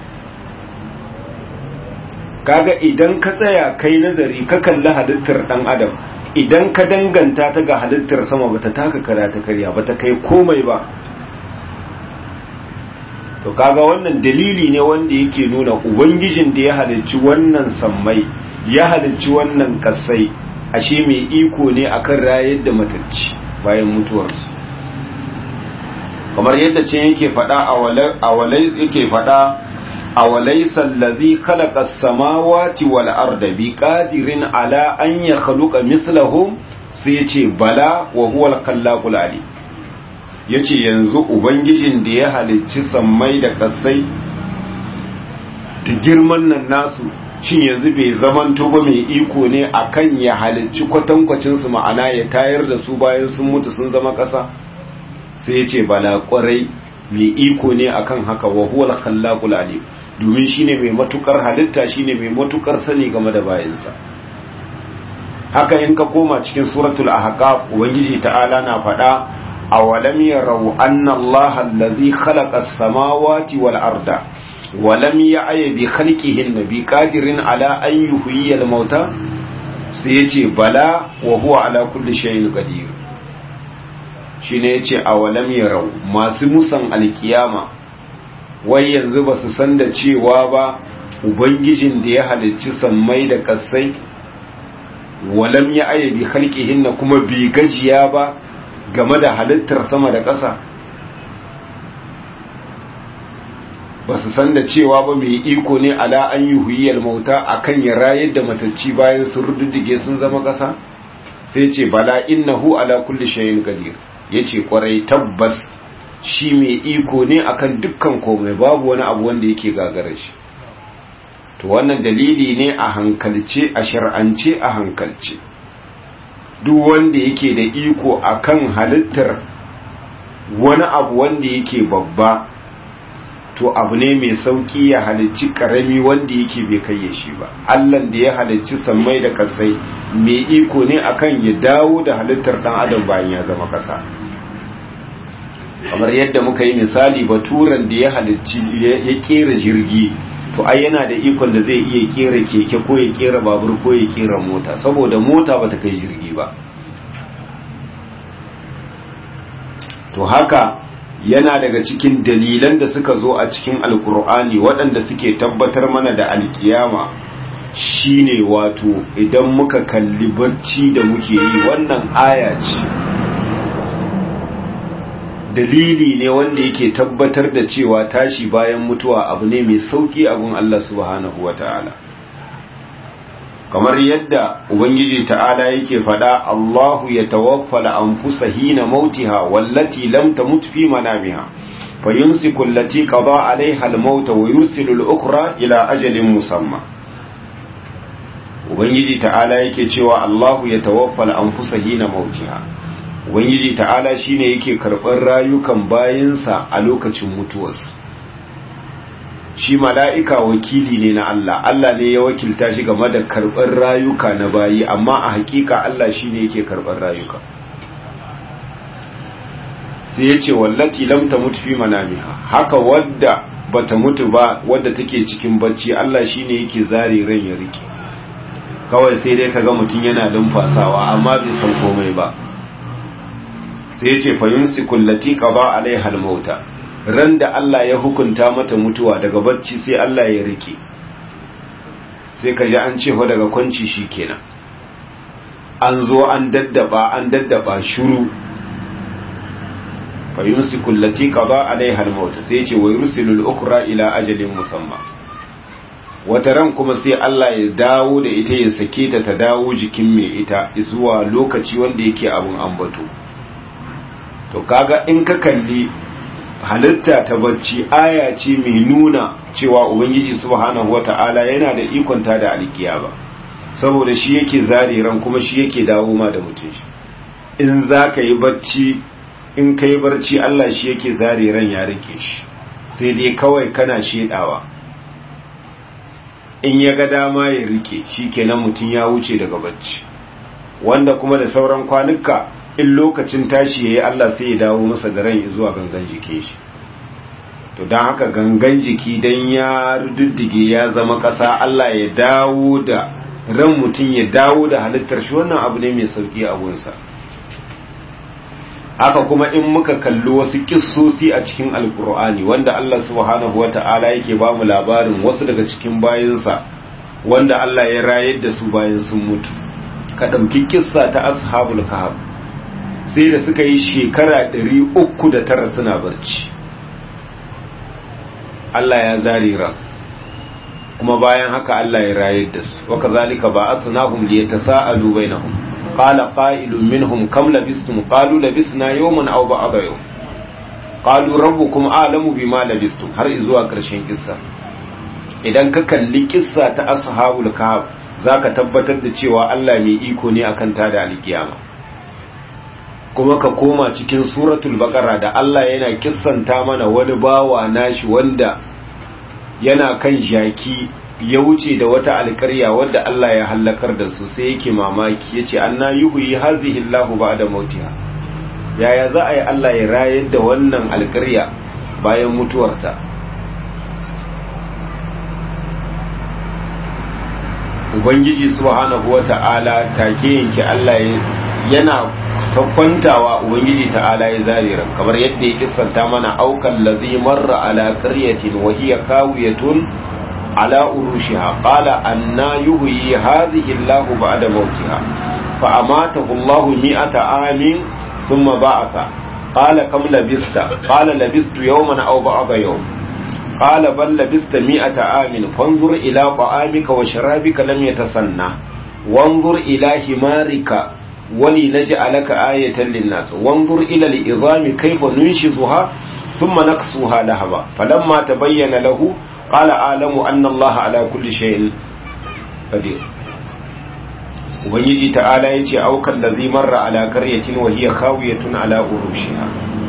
A: kaga idan ka tsaya kai nazari ka kalli halittar ɗan adam idan ka danganta ta ga halittar sama bata taka kara ta karya bata kai komai ba to kaga wannan dalili ne wanda yake nuna ubangijin da ya halicci wannan sammai ya halicci wannan kasai ashe mai iko ne akan rayar da matacci bayan mutuwarsu kamar yadda ce yake faɗa a walai yake faɗa a walaisa allazi khalaqa as-samawati wal arda biqadirin ala an yakhluqa mislahum sai yace bala wa huwa al-khallaqul alim yace yanzu ubangijin da ya halicci sammai da kasai da girman nan nasu shin yanzu bai zamanto ba mai iko ne akan ya halicci kwatankwacin su ma'ana ya tayar da su bayan sun mutu sun zama ƙasa sai ya ce bala kwarai mai iko ne akan haka wa huwal khallaqul alim domin shine mai matukar halitta shine mai matukar sani game da bayansa haka in ka koma cikin suratul ahqaf ubangiji ta'ala na faɗa awalam yarau anna allaha allazi khalaqa as-samawati wal arda ولم يعي بخلقهن بقادر على أن يحيي الموتى سيجي بلا وهو على كل شيء قدير shine yace awalam yarau masu musan alkiyama wai yanzu ba su san da cewa ba ubangijin da ya halicci sammai da kasai walam ya aya bi khalqihinna kuma bi gajiya ba game da halittar sama da ƙasa ba su san da cewa ba mai iko ne ala an yi huyiyar mauta a kan ya rayar da matacci bayan sun rududdige sun zama ƙasa sai ce bala innahu ala kulli shayin qadir yace kwarai tabbas shi mai iko ne akan dukkan komai babu wani abu wanda yake gagara shi to wannan dalili ne a hankalce a shar'ance a hankalce duk wanda yake da iko akan halittar wani abu wanda yake babba to abu ne mai sauki ya halicci karami wanda yake bai kayye shi ba allan da ya halicci sammai da kasai mai iko ne akan ya dawo da halittar dan adam bayan ya zama kasa kamar yadda muka yi misali baturan da ya halicci ya kera jirgi to ai yana da ikon da zai iya kera keke ko ya kera babur ko ya kera mota saboda mota bata kai jirgi ba to haka yana daga cikin dalilan da suka zo a cikin alkur'ani waɗanda suke tabbatar mana da alkiyama shine wato idan muka kalli barci da muke yi wannan aya ce dalili ne wanda yake tabbatar da cewa tashi bayan mutuwa abu ne mai sauki abun Allah subhanahu wata'ala kamar yadda ubangiji ta'ala yake fada Allahu ya tawaffala anfusa hina mautiha wallati lam tamut fi manamiha fayumsiku allati qada 'alayha al-maut wa yursilu al-ukhra ila ajalin musamma ubangiji ta'ala yake cewa Allahu ya tawaffala anfusa hina mautiha ubangiji ta'ala shine yake karɓar rayukan bayinsa a lokacin mutuwarsu shi mala'ika wakili ne na Allah Allah ne ya wakilta shi game da karɓar rayuka na bayi amma a hakika Allah shine yake karɓar rayuka sai ya ce wallati lam mutu fi manamiha haka wadda bata mutu ba wadda take cikin bacci Allah shine yake zare ran ya rike kawai sai dai kaga mutum yana lumfasawa amma bai san komai ba sai ya ce fayunsiku allati qada alaiha almauta ran da Allah ya hukunta mata mutuwa daga bacci sai Allah ya rike sai ka ji an ce fa daga kwanci shikenan an zo an daddaba an daddaba shuru fayunsiku allati qada alaiha almauta sai ya ce wa yursilul ukra ila ajalin musamma wata ran kuma sai Allah ya dawo da ita ya sake ta ta dawo jikin mai ita zuwa lokaci wanda yake abun ambato to kaga in ka kalli halitta ta bacci aya ce mai nuna cewa ubangiji subhanahu wata'ala yana da ikon ta da alkiyaba saboda shi yake zare ran kuma shi yake dawo ma da mutum shi in za ka yi bacci in ka yi barci Allah shi yake zare ran ya rike shi sai dai kawai kana shedawa in ya ga dama ya rike shi kenan mutum ya wuce daga bacci wanda kuma da sauran kwanuka in lokacin tashi yayi Allah sai ya dawo masa da ran zuwa gangan jikin shi to dan haka gangan jiki dan ya rududdige ya zama ƙasa Allah ya dawo da ran mutum ya dawo da halittar shi wannan abu ne mai sauki a gunsa haka kuma in muka kalli wasu kissosi a cikin alkur'ani wanda Allah subhanahu wata'ala yake ba mu labarin wasu daga cikin bayinsa wanda Allah ya rayar da su bayan sun mutu ka ɗauki kissa ta ashabul kahf sai da suka yi shekara ɗari uku da tara suna barci Allah ya zare ran kuma bayan haka Allah ya rayar da su wa kazalika ba'athnahum liyatasaalu bainahum qala qa'ilun minhum kam labistum qalu labisna yawman aw ba'da yawm qalu rabbukum a'lamu bima labistum har zuwa ƙarshen kissa idan ka kalli kissa ta ashabul kahf zaka tabbatar da cewa Allah mai iko ne akan ta da alkiyama kuma ka koma cikin suratul baqara da Allah yana kissanta mana wani bawa nashi wanda yana kan jaki ya wuce da wata alƙarya wadda Allah ya hallakar da su sai yake mamaki yace anna yuhyi hazihi Allahu ba'da mautiha yaya za a yi Allah ya rayar da wannan alƙarya bayan mutuwarta ubangiji subhanahu wata'ala take yanke Allah yana kwantawa ubangiji ta'ala ya zarira kamar yadda ya kissanta mana aukan lazi marra ala qaryatin wa hiya kawiyatun ala urushiha qala anna yuhyi hadhihi Allah ba'da mautiha fa amatahu Allah mi'ata amin thumma ba'atha qala kam labista qala labistu yawman aw ba'da yawm قال بل لبست مئة عام فانظر إلى طعامك وشرابك لم يتسنى وانظر إلى حمارك ولنجعلك آية للناس وانظر إلى العظام كيف ننشزها ثم نقصها لهبا فلما تبين له قال أعلم أن الله على كل شيء قدير ubangiji ta'ala ya ce aukan da zai marra ala karyatin wa hiya khawiyatun ala urushiha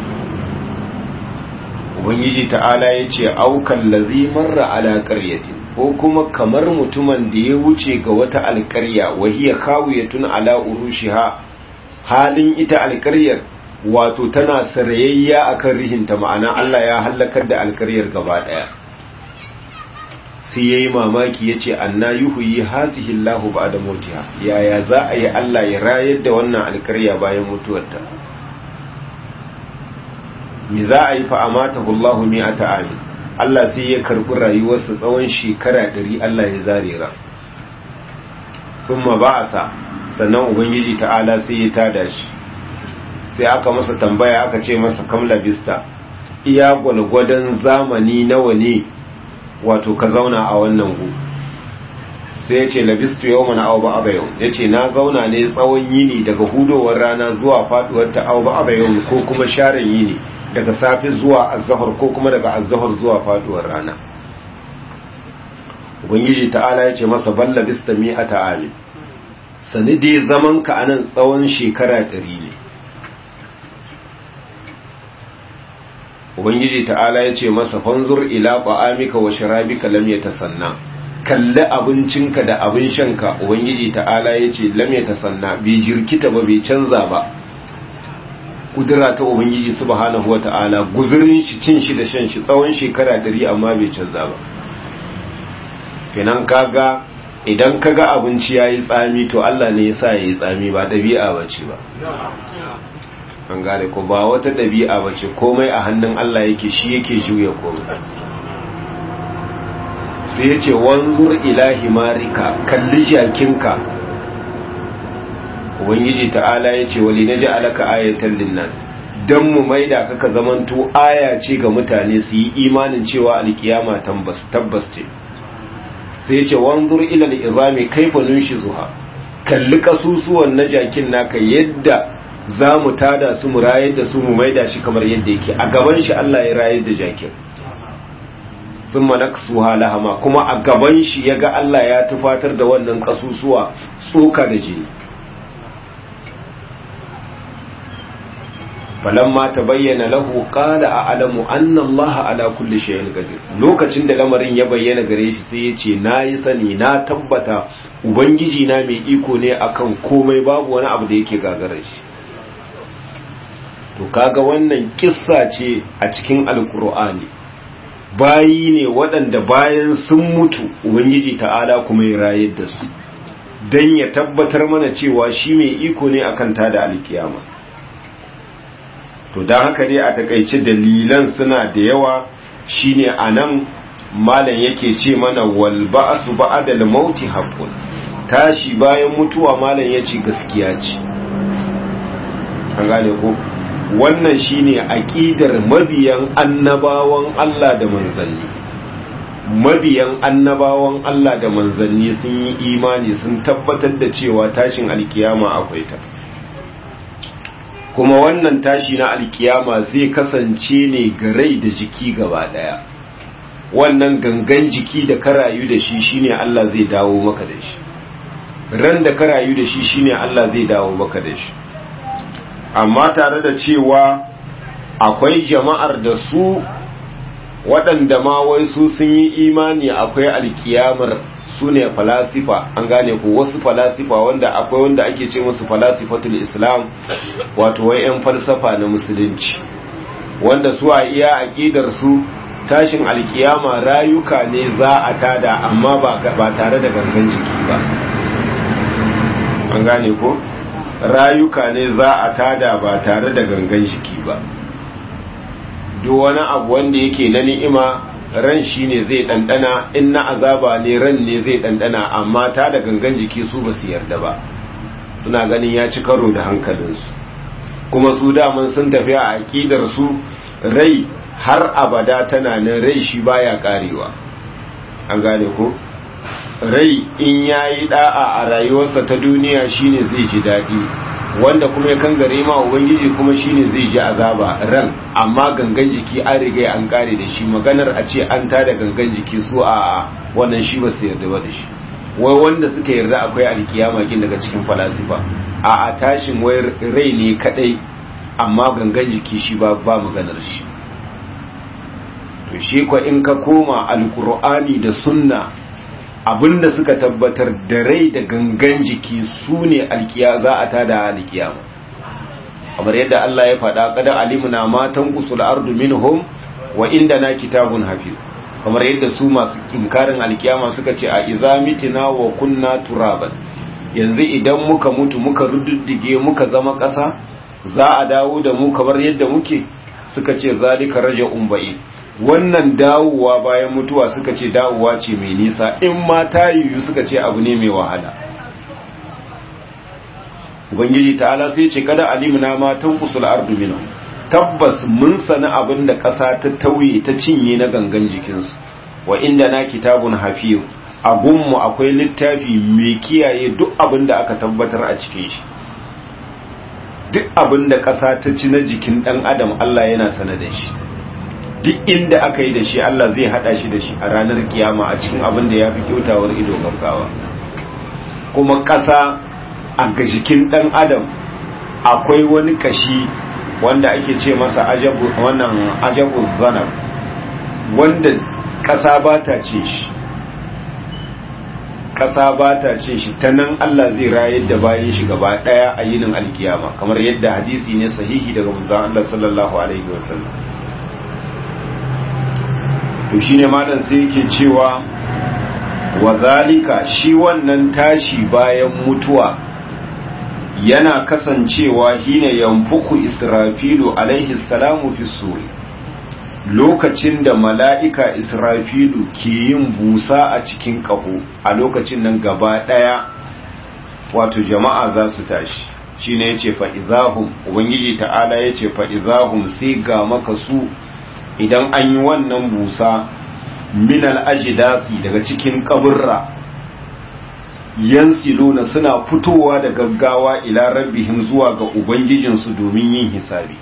A: ubangiji ta'ala ya ce aukan lazi marra ala karyatin ko kuma kamar mutumin da ya wuce ga wata alkarya wa hiya khawiyatun ala urushiha halin ita alkaryar wato tana sarayayya akan rihinta ma'ana Allah ya halakar da alkaryar gaba daya sai yayi mamaki yace anna yuhyi hazihi Allahu ba'da mautiha yaya za a yi Allah ya rayar da wannan alkarya bayan mutuwarta me za a yi fa amatahu Allahu mi'ata amin Allah sai ya karbi rayuwarsa tsawon shekara 100 Allah ya zare ra kuma ba'asa sannan ubangiji ta'ala sai ya tada shi sai aka masa tambaya aka ce masa kam labista iya gwalgwadon zamani nawa ne wato ka zauna a wannan gu sai ya ce labistu yau mana au ba'aba yau ya ce na zauna ne tsawon yini daga hudowar rana zuwa faduwar ta au ba'aba yau ko kuma sharan yini daga safe zuwa azahar ko kuma daga azahar zuwa faduwar rana ubangiji ta'ala ya ce masa balla bista mi'ata amin sani dai zaman ka anan tsawon shekara ɗari ne ubangiji ta'ala ya ce masa fanzur ila ta'amika wa sharabika lam yatasanna kalli abincinka da abin shanka ubangiji ta'ala ya ce lam yatasanna bai jirkita ba bai canza ba kudura ta ubangiji subhanahu wata'ala guzurin shi cin shi da shan shi tsawon shekara dari amma bai canza ba kenan kaga idan kaga abinci yayi tsami to Allah ne yasa yayi tsami ba dabi'a bace ba an gane ko ba wata dabi'a bace komai a hannun Allah yake shi yake juya komai sai yace wanzur ilahi marika kalli jakinka ubangiji ta'ala ya ce wali na ja'alaka ayatan linnas dan mu maida kaka zamanto aya ce ga mutane su yi imanin cewa alkiyama tabbas tabbas ce sai ya ce wanzur ila al-izami kaifa nunshizuha kalli kasusuwan na jakin naka yadda za mu tada su mu rayar da su mu maida shi kamar yadda yake a gaban shi Allah ya rayar da jakin sun manaksuha lahama kuma a gaban shi ya ga Allah ya tufatar da wannan kasusuwa tsoka da jini falamma ta bayyana lahu qala a'lamu anna Allah ala kulli shay'in qadir lokacin da lamarin ya bayyana gare shi sai ya ce nayi sani na tabbata ubangiji na mai iko ne akan komai babu wani abu da yake gagarar shi to kaga wannan kissa ce a cikin alkur'ani bayi ne waɗanda bayan sun mutu ubangiji ta'ala kuma ya rayar da su don ya tabbatar mana cewa shi mai iko ne akan tada alkiyama to don haka dai a takaice dalilan suna da yawa shine anan malam yake ce mana wal ba'su ba'dal mauti haqqun tashi bayan mutuwa malam yace gaskiya ce an gane ko wannan shine aqidar mabiyan annabawan Allah da manzanni mabiyan annabawan Allah da manzanni sun yi imani sun tabbatar da cewa tashin alkiyama akwai ta kuma wannan tashi na alkiyama zai kasance ne ga rai da jiki gaba daya wannan gangan jiki da ka rayu da shi shine Allah zai dawo maka da shi ran da ka rayu da shi shine Allah zai dawo maka da shi amma tare da cewa akwai jama'ar da su waɗanda ma wai su sun yi imani akwai alkiyamar su ne falasifa an gane ko wasu falasifa wanda akwai wanda ake ce musu falasifatul islam wato wai 'yan falsafa na musulunci wanda su a iya aƙidar su tashin alkiyama rayuka ne za a tada amma ba tare da gangan jiki ba an gane ko rayuka ne za a tada ba tare da gangan jiki ba duk wani abu wanda yake na ni'ima ran shi ne zai ɗanɗana in na azaba ne ran ne zai ɗanɗana amma ta da gangan jiki su ba su yarda ba suna ganin ya ci karo da hankalinsu kuma su daman sun tafi a aƙidar su rai har abada tana nan rai shi baya karewa an gane ko rai in yayi da'a a rayuwarsa ta duniya shine zai ji daɗi wanda kuma ya kangare ma ubangiji kuma shine zai ji azaba ran amma gangan jiki an riga an kare da shi maganar a ce an tada gangan jiki su a wannan shi ba su yarda ba da shi wai wanda suka yarda akwai alkiyama kin daga cikin falasifa a a tashin wai rai ne kadai amma gangan jiki shi ba ba maganar shi to shi ko in ka koma alkur'ani da sunna abinda suka tabbatar da rai da gangan jiki su ne alkiya za a tada alkiyama kamar yadda Allah ya faɗa kada alimuna matan usul ardu minhum wa inda na kitabun hafiz kamar yadda su masu inkarin alkiyama suka ce a iza mitina wa kunna turaban yanzu idan muka mutu muka rududdige muka zama ƙasa za a dawo da mu kamar yadda muke suka ce zalika raja'un ba'id wannan dawowa bayan mutuwa suka ce dawowa ce mai nisa in ma ta yiwu suka ce abu ne mai wahala ubangiji ta'ala sai ce kada alimna ma tanqusul ardu minhu tabbas mun sani abin da ƙasa ta tauye ta cinye na gangan jikinsu wa inda na kitabun hafiz a gunmu akwai littafi mai kiyaye duk abin da aka tabbatar a cikin shi duk abin da ƙasa ta ci na jikin ɗan adam Allah yana sana da shi duk inda aka yi da shi Allah zai hada shi da shi a ranar kiyama a cikin abin da ya fi kyautawar ido gaggawa kuma ƙasa a gashikin ɗan adam akwai wani kashi wanda ake ce masa ajabu wannan ajabu zanab wanda ƙasa ba ta ce shi ƙasa ba ta ce shi ta nan Allah zai rayar da bayan shi gaba ɗaya a yinin alkiyama kamar yadda hadisi ne sahihi daga manzon Allah sallallahu alaihi wasallam to shine malam sai yake cewa wa zalika shi wannan tashi bayan mutuwa yana kasancewa hine yanfuku israfilu alaihi salamu fi suri lokacin da mala'ika israfilu ke yin busa a cikin ƙaho a lokacin nan gaba ɗaya wato jama'a za su tashi shi ne ya ce fa'izahun ubangiji ta'ala ya ce fa'izahun sai ga maka su idan an yi wannan busa minal ajidasi daga cikin kaburra yansiluna suna fitowa da gaggawa ila rabbihim zuwa ga ubangijinsu domin yin hisabi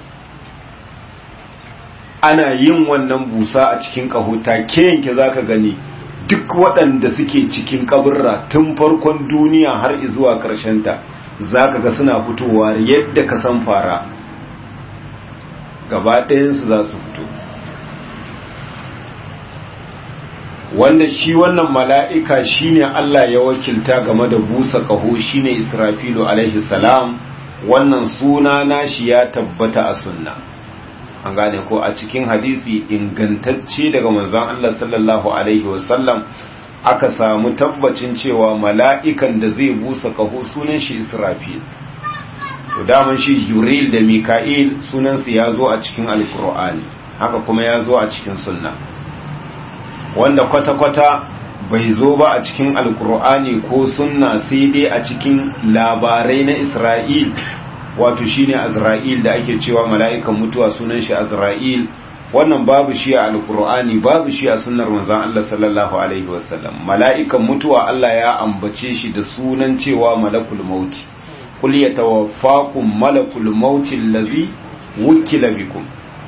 A: ana yin wannan busa a cikin kahota ke yanke zaka gani duk waɗanda suke cikin kaburra tun farkon duniya har zuwa ta zaka ga suna fitowa yadda ka san fara gaba ɗayansu za su fito wanda shi wannan mala'ika shine Allah ya wakilta game da busa ƙaho shine Israfilu alaihi salam wannan suna nashi ya tabbata a sunna an gane ko a cikin hadisi ingantacce daga manzon Allah sallallahu alaihi wasallam aka samu tabbacin cewa mala'ikan da zai busa ƙaho sunan shi Israfil to daman shi jibril da mika'il sunansu ya zo a cikin alkur'ani haka kuma ya zo a cikin sunna wanda kwata-kwata bai zo ba a cikin alkur'ani ko sunna sai dai a cikin labarai na isra'il wato shine azra'il da ake cewa mala'ikan mutuwa sunan shi azra'il wannan babu shi a alkur'ani babu shi a sunnar manzon Allah sallallahu alaihi wasallam mala'ikan mutuwa Allah ya ambace shi da sunan cewa malakul mauti kul yatawaffakum malakul mauti allazi wukila bikum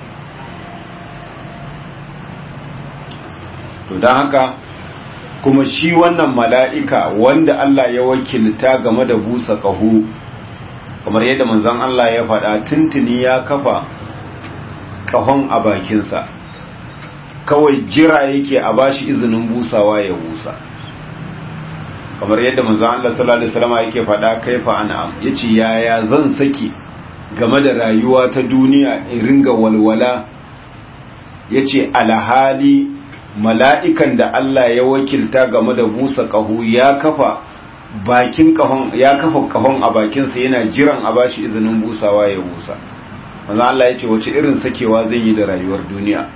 A: to dan haka kuma shi wannan mala'ika wanda Allah ya wakilta game da busa kahu kamar yadda manzon Allah ya faɗa tuntuni ya kafa kahon a bakinsa kawai jira yake a bashi izinin busawa ya busa kamar yadda manzon Allah sallallahu alaihi wasallam yake faɗa kaifa an'am yace yaya zan saki game da rayuwa ta duniya in ringa walwala yace alhali mala'ikan da Allah ya wakilta game da busa kahu ya kafa bakin kahon ya kafa kahon a bakinsa yana jiran a bashi izinin busawa ya busa manzo Allah ya ce wace irin sakewa zan yi da rayuwar duniya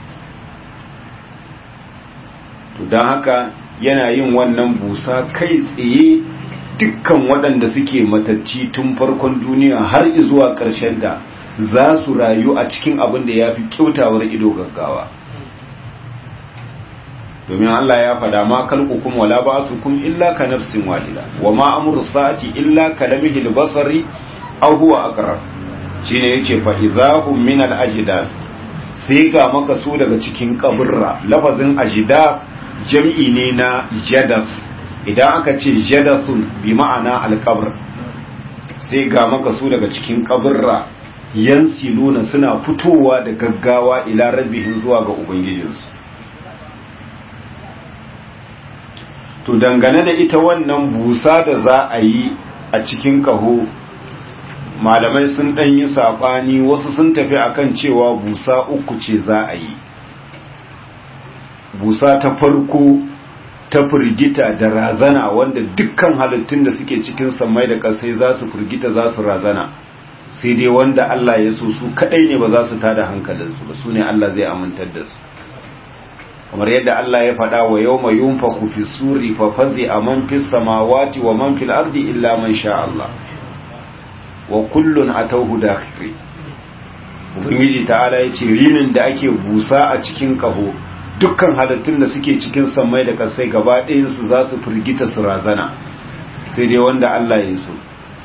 A: to don haka yana yin wannan busa kai tsaye dukkan waɗanda suke matacci tun farkon duniya har zuwa ƙarshen da za su rayu a cikin abin da ya fi kyautawar ido gaggawa domin Allah ya fada ma kalqukum wala ba'sukum illa ka nafsin wahida wa ma amru sa'ati illa ka lamihil basari aw huwa aqrab shine yace fa idahum min al ajdas sai ga maka su daga cikin kaburra lafazin ajdas jam'i ne na jadas idan aka ce jadasun bi ma'ana al qabr sai ga maka su daga cikin kaburra yansiluna suna fitowa da gaggawa ila rabbihim zuwa ga ubangijinsu to dangane da ita wannan busa da za a yi a cikin kaho malamai sun ɗan yi saɓani wasu sun tafi akan cewa busa uku ce za a yi busa ta farko ta firgita da razana wanda dukkan halittun da suke cikin sammai da ƙasai za su firgita za su razana sai dai wanda Allah ya so su kaɗai ne ba za su tada hankalinsu ba su ne Allah zai amintar da su kamar yadda Allah ya faɗa wa yau mai yunfa fi suri fa fazi a man fi samawati wa man fil ardi illa man sha Allah wa kullun atawhu dakhiri ubangiji ta'ala ya ce rinin da ake busa a cikin kaho dukkan halittun da suke cikin sammai da kasai gaba ɗayansu za su firgita su razana sai dai wanda Allah ya so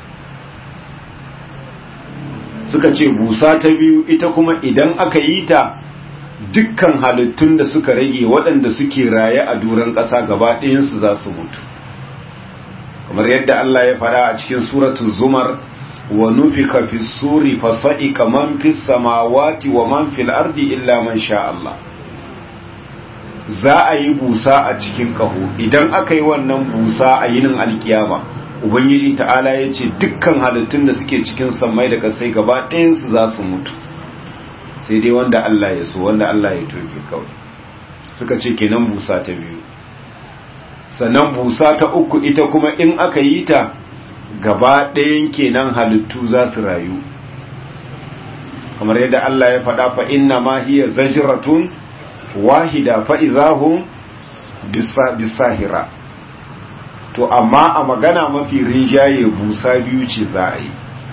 A: suka ce busa ta biyu ita kuma idan aka yi ta dukkan halittun da suka rage waɗanda suke raye a duran ƙasa gaba ɗayansu za su mutu kamar yadda Allah ya fara a cikin suratul zumar wa nufika fi suri fa sa'iqa man fis samawati wa man fil ardi illa man sha Allah za a yi busa a cikin kaho idan aka yi wannan busa a yinin alkiyama ubangiji ta'ala ya ce dukkan halittun da suke cikin sammai da kasai gaba ɗayansu za su mutu sai dai wanda Allah ya so wanda Allah ya tofe kawai suka ce kenan busa ta biyu sannan busa ta uku ita kuma in aka yi ta gaba ɗayan kenan halittu za su rayu kamar yadda Allah ya faɗa fa inna ma hiya zajratun wahida fa idahum bisahira to amma a magana mafi rinjaye busa biyu ce za a yi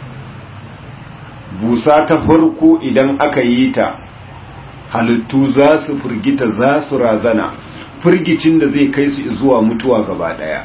A: busa ta farko idan aka yi ta halittu za su firgita za su razana firgicin da zai kai su zuwa mutuwa gaba daya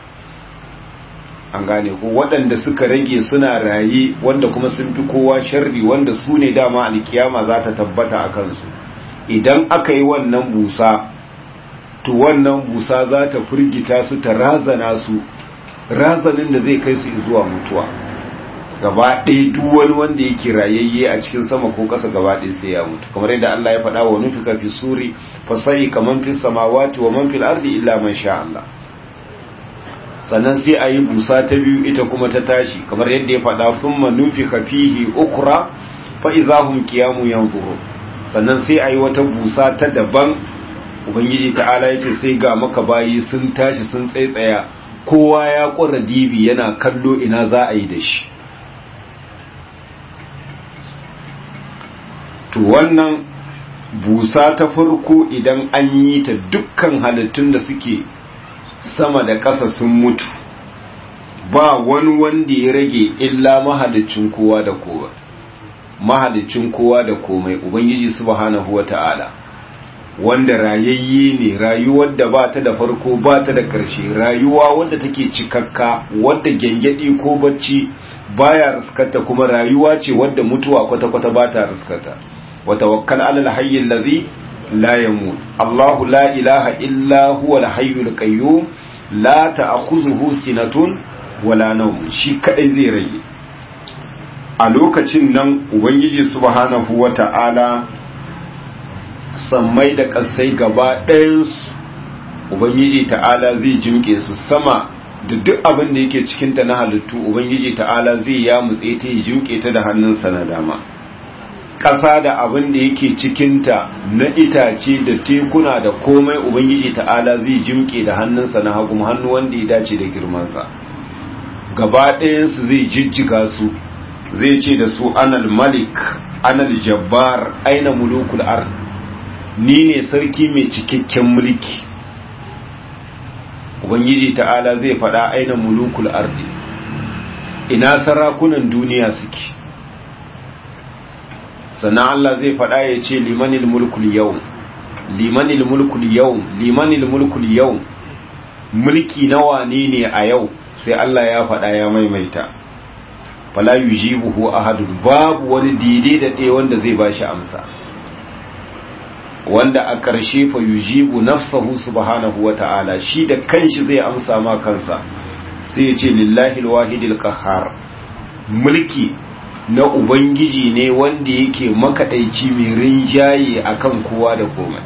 A: an gane ko waɗanda suka rage suna raye wanda kuma sun fi kowa sharri wanda su ne dama alkiyama za ta tabbata a kansu idan aka yi wannan busa to wannan busa za ta firgita su ta razana su razanin da zai kai su zuwa mutuwa gaba ɗaya duk wani wanda yake rayayye a cikin sama ko ƙasa gaba ɗaya sai ya mutu kamar yadda Allah ya faɗa wa nufika fi suri fasai kaman fi samawati wa man fil ardi illa man sha Allah sannan sai a yi busa ta biyu ita kuma ta tashi kamar yadda ya faɗa thumma nufika fihi ukra fa idahum qiyamu yanzurun sannan sai a yi wata busa ta daban ubangiji ta'ala ya ce sai ga maka bayi sun tashi sun tsaitsaya kowa ya ƙura dibi yana kallo ina za a yi da shi to wannan busa ta farko idan an yi ta dukkan halittun da suke sama da ƙasa sun mutu ba wani wanda ya rage illa mahalicin kowa da kowa mahalicin kowa da komai ubangiji subhanahu wata'ala wanda rayayye ne rayuwar da ba ta da farko ba ta da ƙarshe rayuwa wadda take cikakka wadda gyangyaɗi ko bacci baya riskata kuma rayuwa ce wadda mutuwa kwata-kwata ba ta riskata wa tawakkal alal hayyil ladhi la yamut Allahu la ilaha illa huwa al hayyul qayyum la ta'khudhuhu sinatun wala nawm shi kadai zai rage a lokacin nan ubangiji subhanahu wata'ala sammai da ƙasai gaba ɗayansu ubangiji ta'ala zai jimke su sama da duk abin da yake cikinta na halittu ubangiji ta'ala zai ya mutse ta yi jimke ta da hannunsa na dama ƙasa da abin da yake cikinta na itace da tekuna da komai ubangiji ta'ala zai jimke da hannunsa na hagu hannu wanda ya dace da girmansa gaba ɗayansu zai jijjiga su zai ce da su anal malik anal jabbar aina mulukul ard ni ne sarki mai cikakken mulki ubangiji ta'ala zai faɗa aina mulukul ardi ina sarakunan duniya suke sannan Allah zai faɗa ya ce limanil mulkul yau limanil mulkul yau limanil mulkul yau mulki na wane ne a yau sai Allah ya faɗa ya maimaita fala yujibuhu ahadun babu wani daidai da ɗaya wanda zai bashi amsa wanda a ƙarshe fa yujibu nafsahu subhanahu wata'ala shi da kanshi zai amsa ma kansa sai ya ce lillahi alwahidil qahhar mulki na ubangiji ne wanda yake makadaici mai rinjaye akan kowa da komai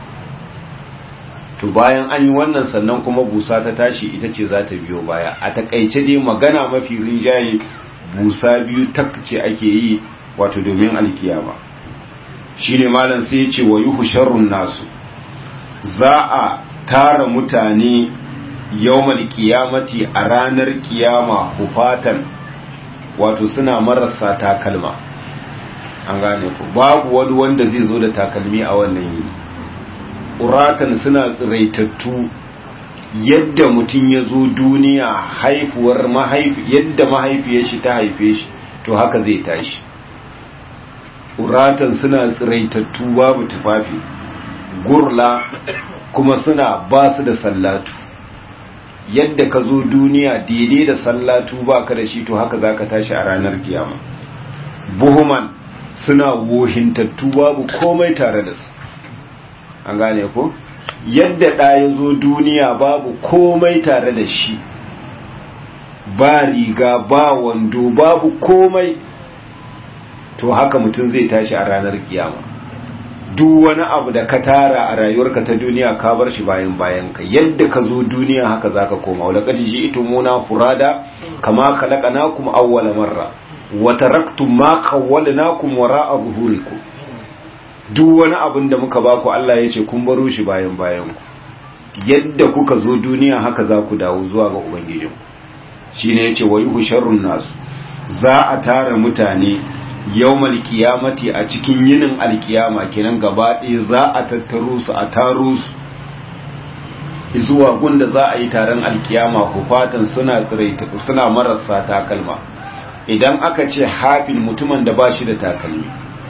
A: to bayan an yi wannan sannan kuma busa ta tashi ita ce za ta biyo baya a takaice dai magana mafi rinjaye busa biyu takce ake yi wato domin alkiyama shine malam sai ya ce wa yuhu sharrun nasu za a tara mutane yawmal qiyamati a ranar kiyama hufatan wato suna marasa takalma an gane ku babu wani wanda zai zo da takalmi a wannan yini uratan suna tsiraitattu yadda mutum ya zo duniya haifuwar mahaifi yadda mahaifiyar shi ta haife shi to haka zai tashi uratan suna tsiraitattu babu tufafi gurla kuma suna ba su da sallatu yadda ka zo duniya daidai da sallatu ba ka da shi to haka za ka tashi a ranar kiyama buhuman suna wohintattu babu komai tare da su an gane ko yadda ɗa ya zo duniya babu komai tare da shi ba riga ba wando babu komai to haka mutum zai tashi a ranar kiyama duk wani abu da ka tara a rayuwarka ta duniya ka bar shi bayan bayan ka yadda ka zo duniya haka zaka koma wala qad ji'tumuna furada kama khalaqnakum awwala marra wa taraktum ma khawwalnakum wara'a zuhurikum duk wani abin da muka baku Allah ya ce kun baro shi bayan bayan ku yadda kuka zo duniya haka za ku dawo zuwa ga ubangijinku shine yace wa yuhu sharrun nasu za a tara mutane yawmal qiyamati a cikin yinin alkiyama kenan gaba ɗaya za a tattaro su a taro su zuwa gunda za a yi taron alkiyama hufatan suna tsiraita suna marasa takalma idan aka ce hafin mutumin da ba shi da takalmi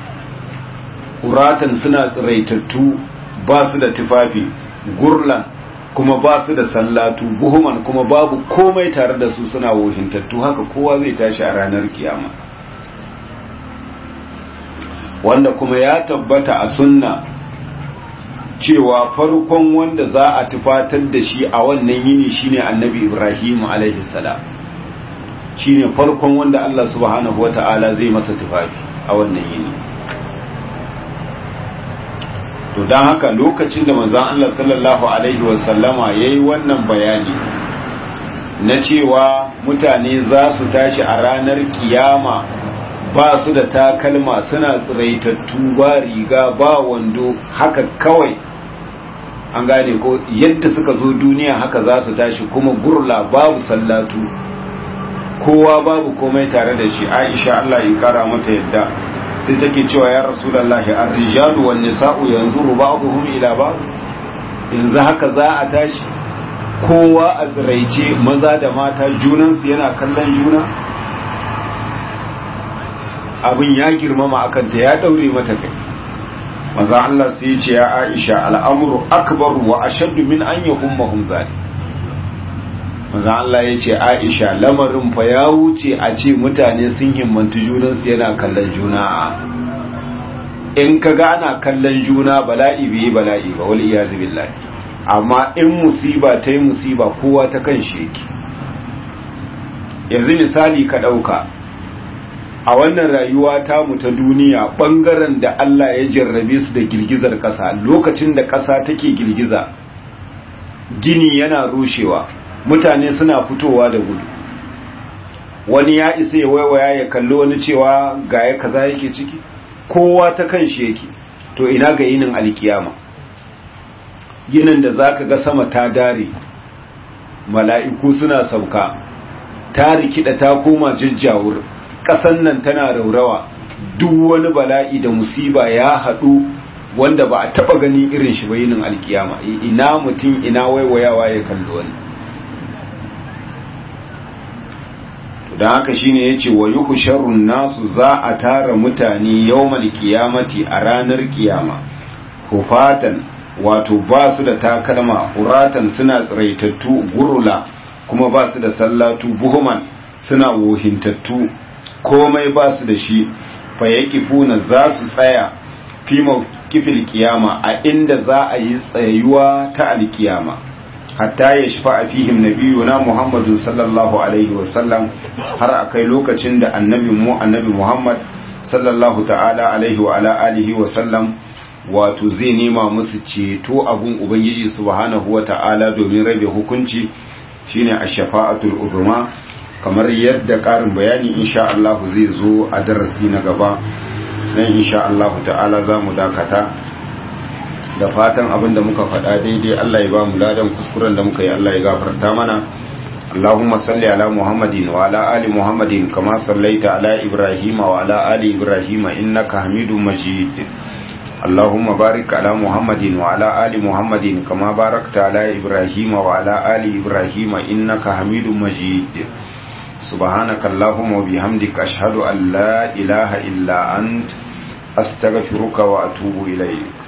A: uratan suna tsiraitattu ba su da tufafi gurlan kuma ba su da sallatu buhuman kuma babu komai tare da su suna wohintattu haka kowa zai tashi a ranar kiyama wanda kuma ya tabbata a sunna cewa farkon wanda za a tufatar da shi a wannan yini shine annabi ibrahim alaihi salam shine farkon wanda Allah subhanahu wata'ala zai masa tufafi a wannan yini to don haka lokacin da manzon Allah sallallahu alaihi wasallama yayi wannan bayani na cewa mutane za su tashi a ranar kiyama ba su da takalma suna tsiraitattu ba riga ba wando haka kawai an gane ko yadda suka zo duniya haka za su tashi kuma gurla babu sallatu kowa babu komai tare da shi aisha Allah ya kara mata yadda sai take cewa ya rasulullahi ar-rijalu wan nisa'u yanzuru ba'dhum ila ba'd yanzu haka za a tashi kowa a tsiraice maza da mata junansu yana kallon juna abin ya girmama akan ta ya daure mata kai maza Allah sai ya ce ya Aisha al'amuru akbar wa ashaddu min an yahummahum zalim maza Allah ya ce Aisha lamarin fa ya wuce a ce mutane sun himmantu junansu yana kallon juna in ka ga ana kallon juna bala'i bai bala'i ba wal iyazu billahi amma in musiba ta yi musiba kowa ta kan shi yake yanzu misali ka ɗauka a wannan rayuwa tamu ta duniya ɓangaren da Allah ya jarrabe su da girgizar ƙasa lokacin da ƙasa take girgiza gini yana rushewa mutane suna fitowa da gudu wani ya isa ya waiwaya ya kalli wani cewa ga ya kaza yake ciki kowa ta kan shi yake to ina ga yinin alkiyama ginin da zaka ga sama ta dare mala'iku suna sauka ta rikida ta koma jajjawur ƙasan nan tana raurawa duk wani bala'i da musiba ya haɗu wanda ba a taɓa gani irin shi ba yinin alkiyama ina mutum ina waiwayawa ya kalli wani don haka shine yace wa yuhsharun nasu za a tara mutane yawmal qiyamati a ranar kiyama hufatan wato ba su da takalma uratan suna tsiraitattu gurula kuma ba su da sallatu buhuman suna wohintattu komai ba su da shi fa yaqifuna za su tsaya fi kifil kiyama a inda za a yi tsayuwa ta alkiyama hatta ya shafa a fihim nabiyuna Muhammadu sallallahu alaihi wasallam har akai lokacin da annabin mu annabi Muhammad sallallahu ta'ala alaihi wa ala alihi wasallam wato zai nema musu ceto abun ubangiji subhanahu wa ta'ala domin rabe hukunci shine ash-shafa'atul uzma kamar yadda karin bayani insha Allah zai zo a darasi na gaba dan insha Allah ta'ala zamu dakata da fatan abin da muka faɗa daidai Allah ya ba mu ladan kuskuren da muka yi Allah ya gafarta mana Allahumma salli ala Muhammadin wa ala ali Muhammadin kama sallaita ala Ibrahim wa ala ali Ibrahim innaka Hamidum Majid Allahumma barik ala Muhammadin wa ala ali Muhammadin kama barakta ala Ibrahim wa ala ali Ibrahim innaka Hamidum Majid سبحانك اللهم وبحمدك أشهد أن لا إله إلا أنت أستغفرك وأتوب إليك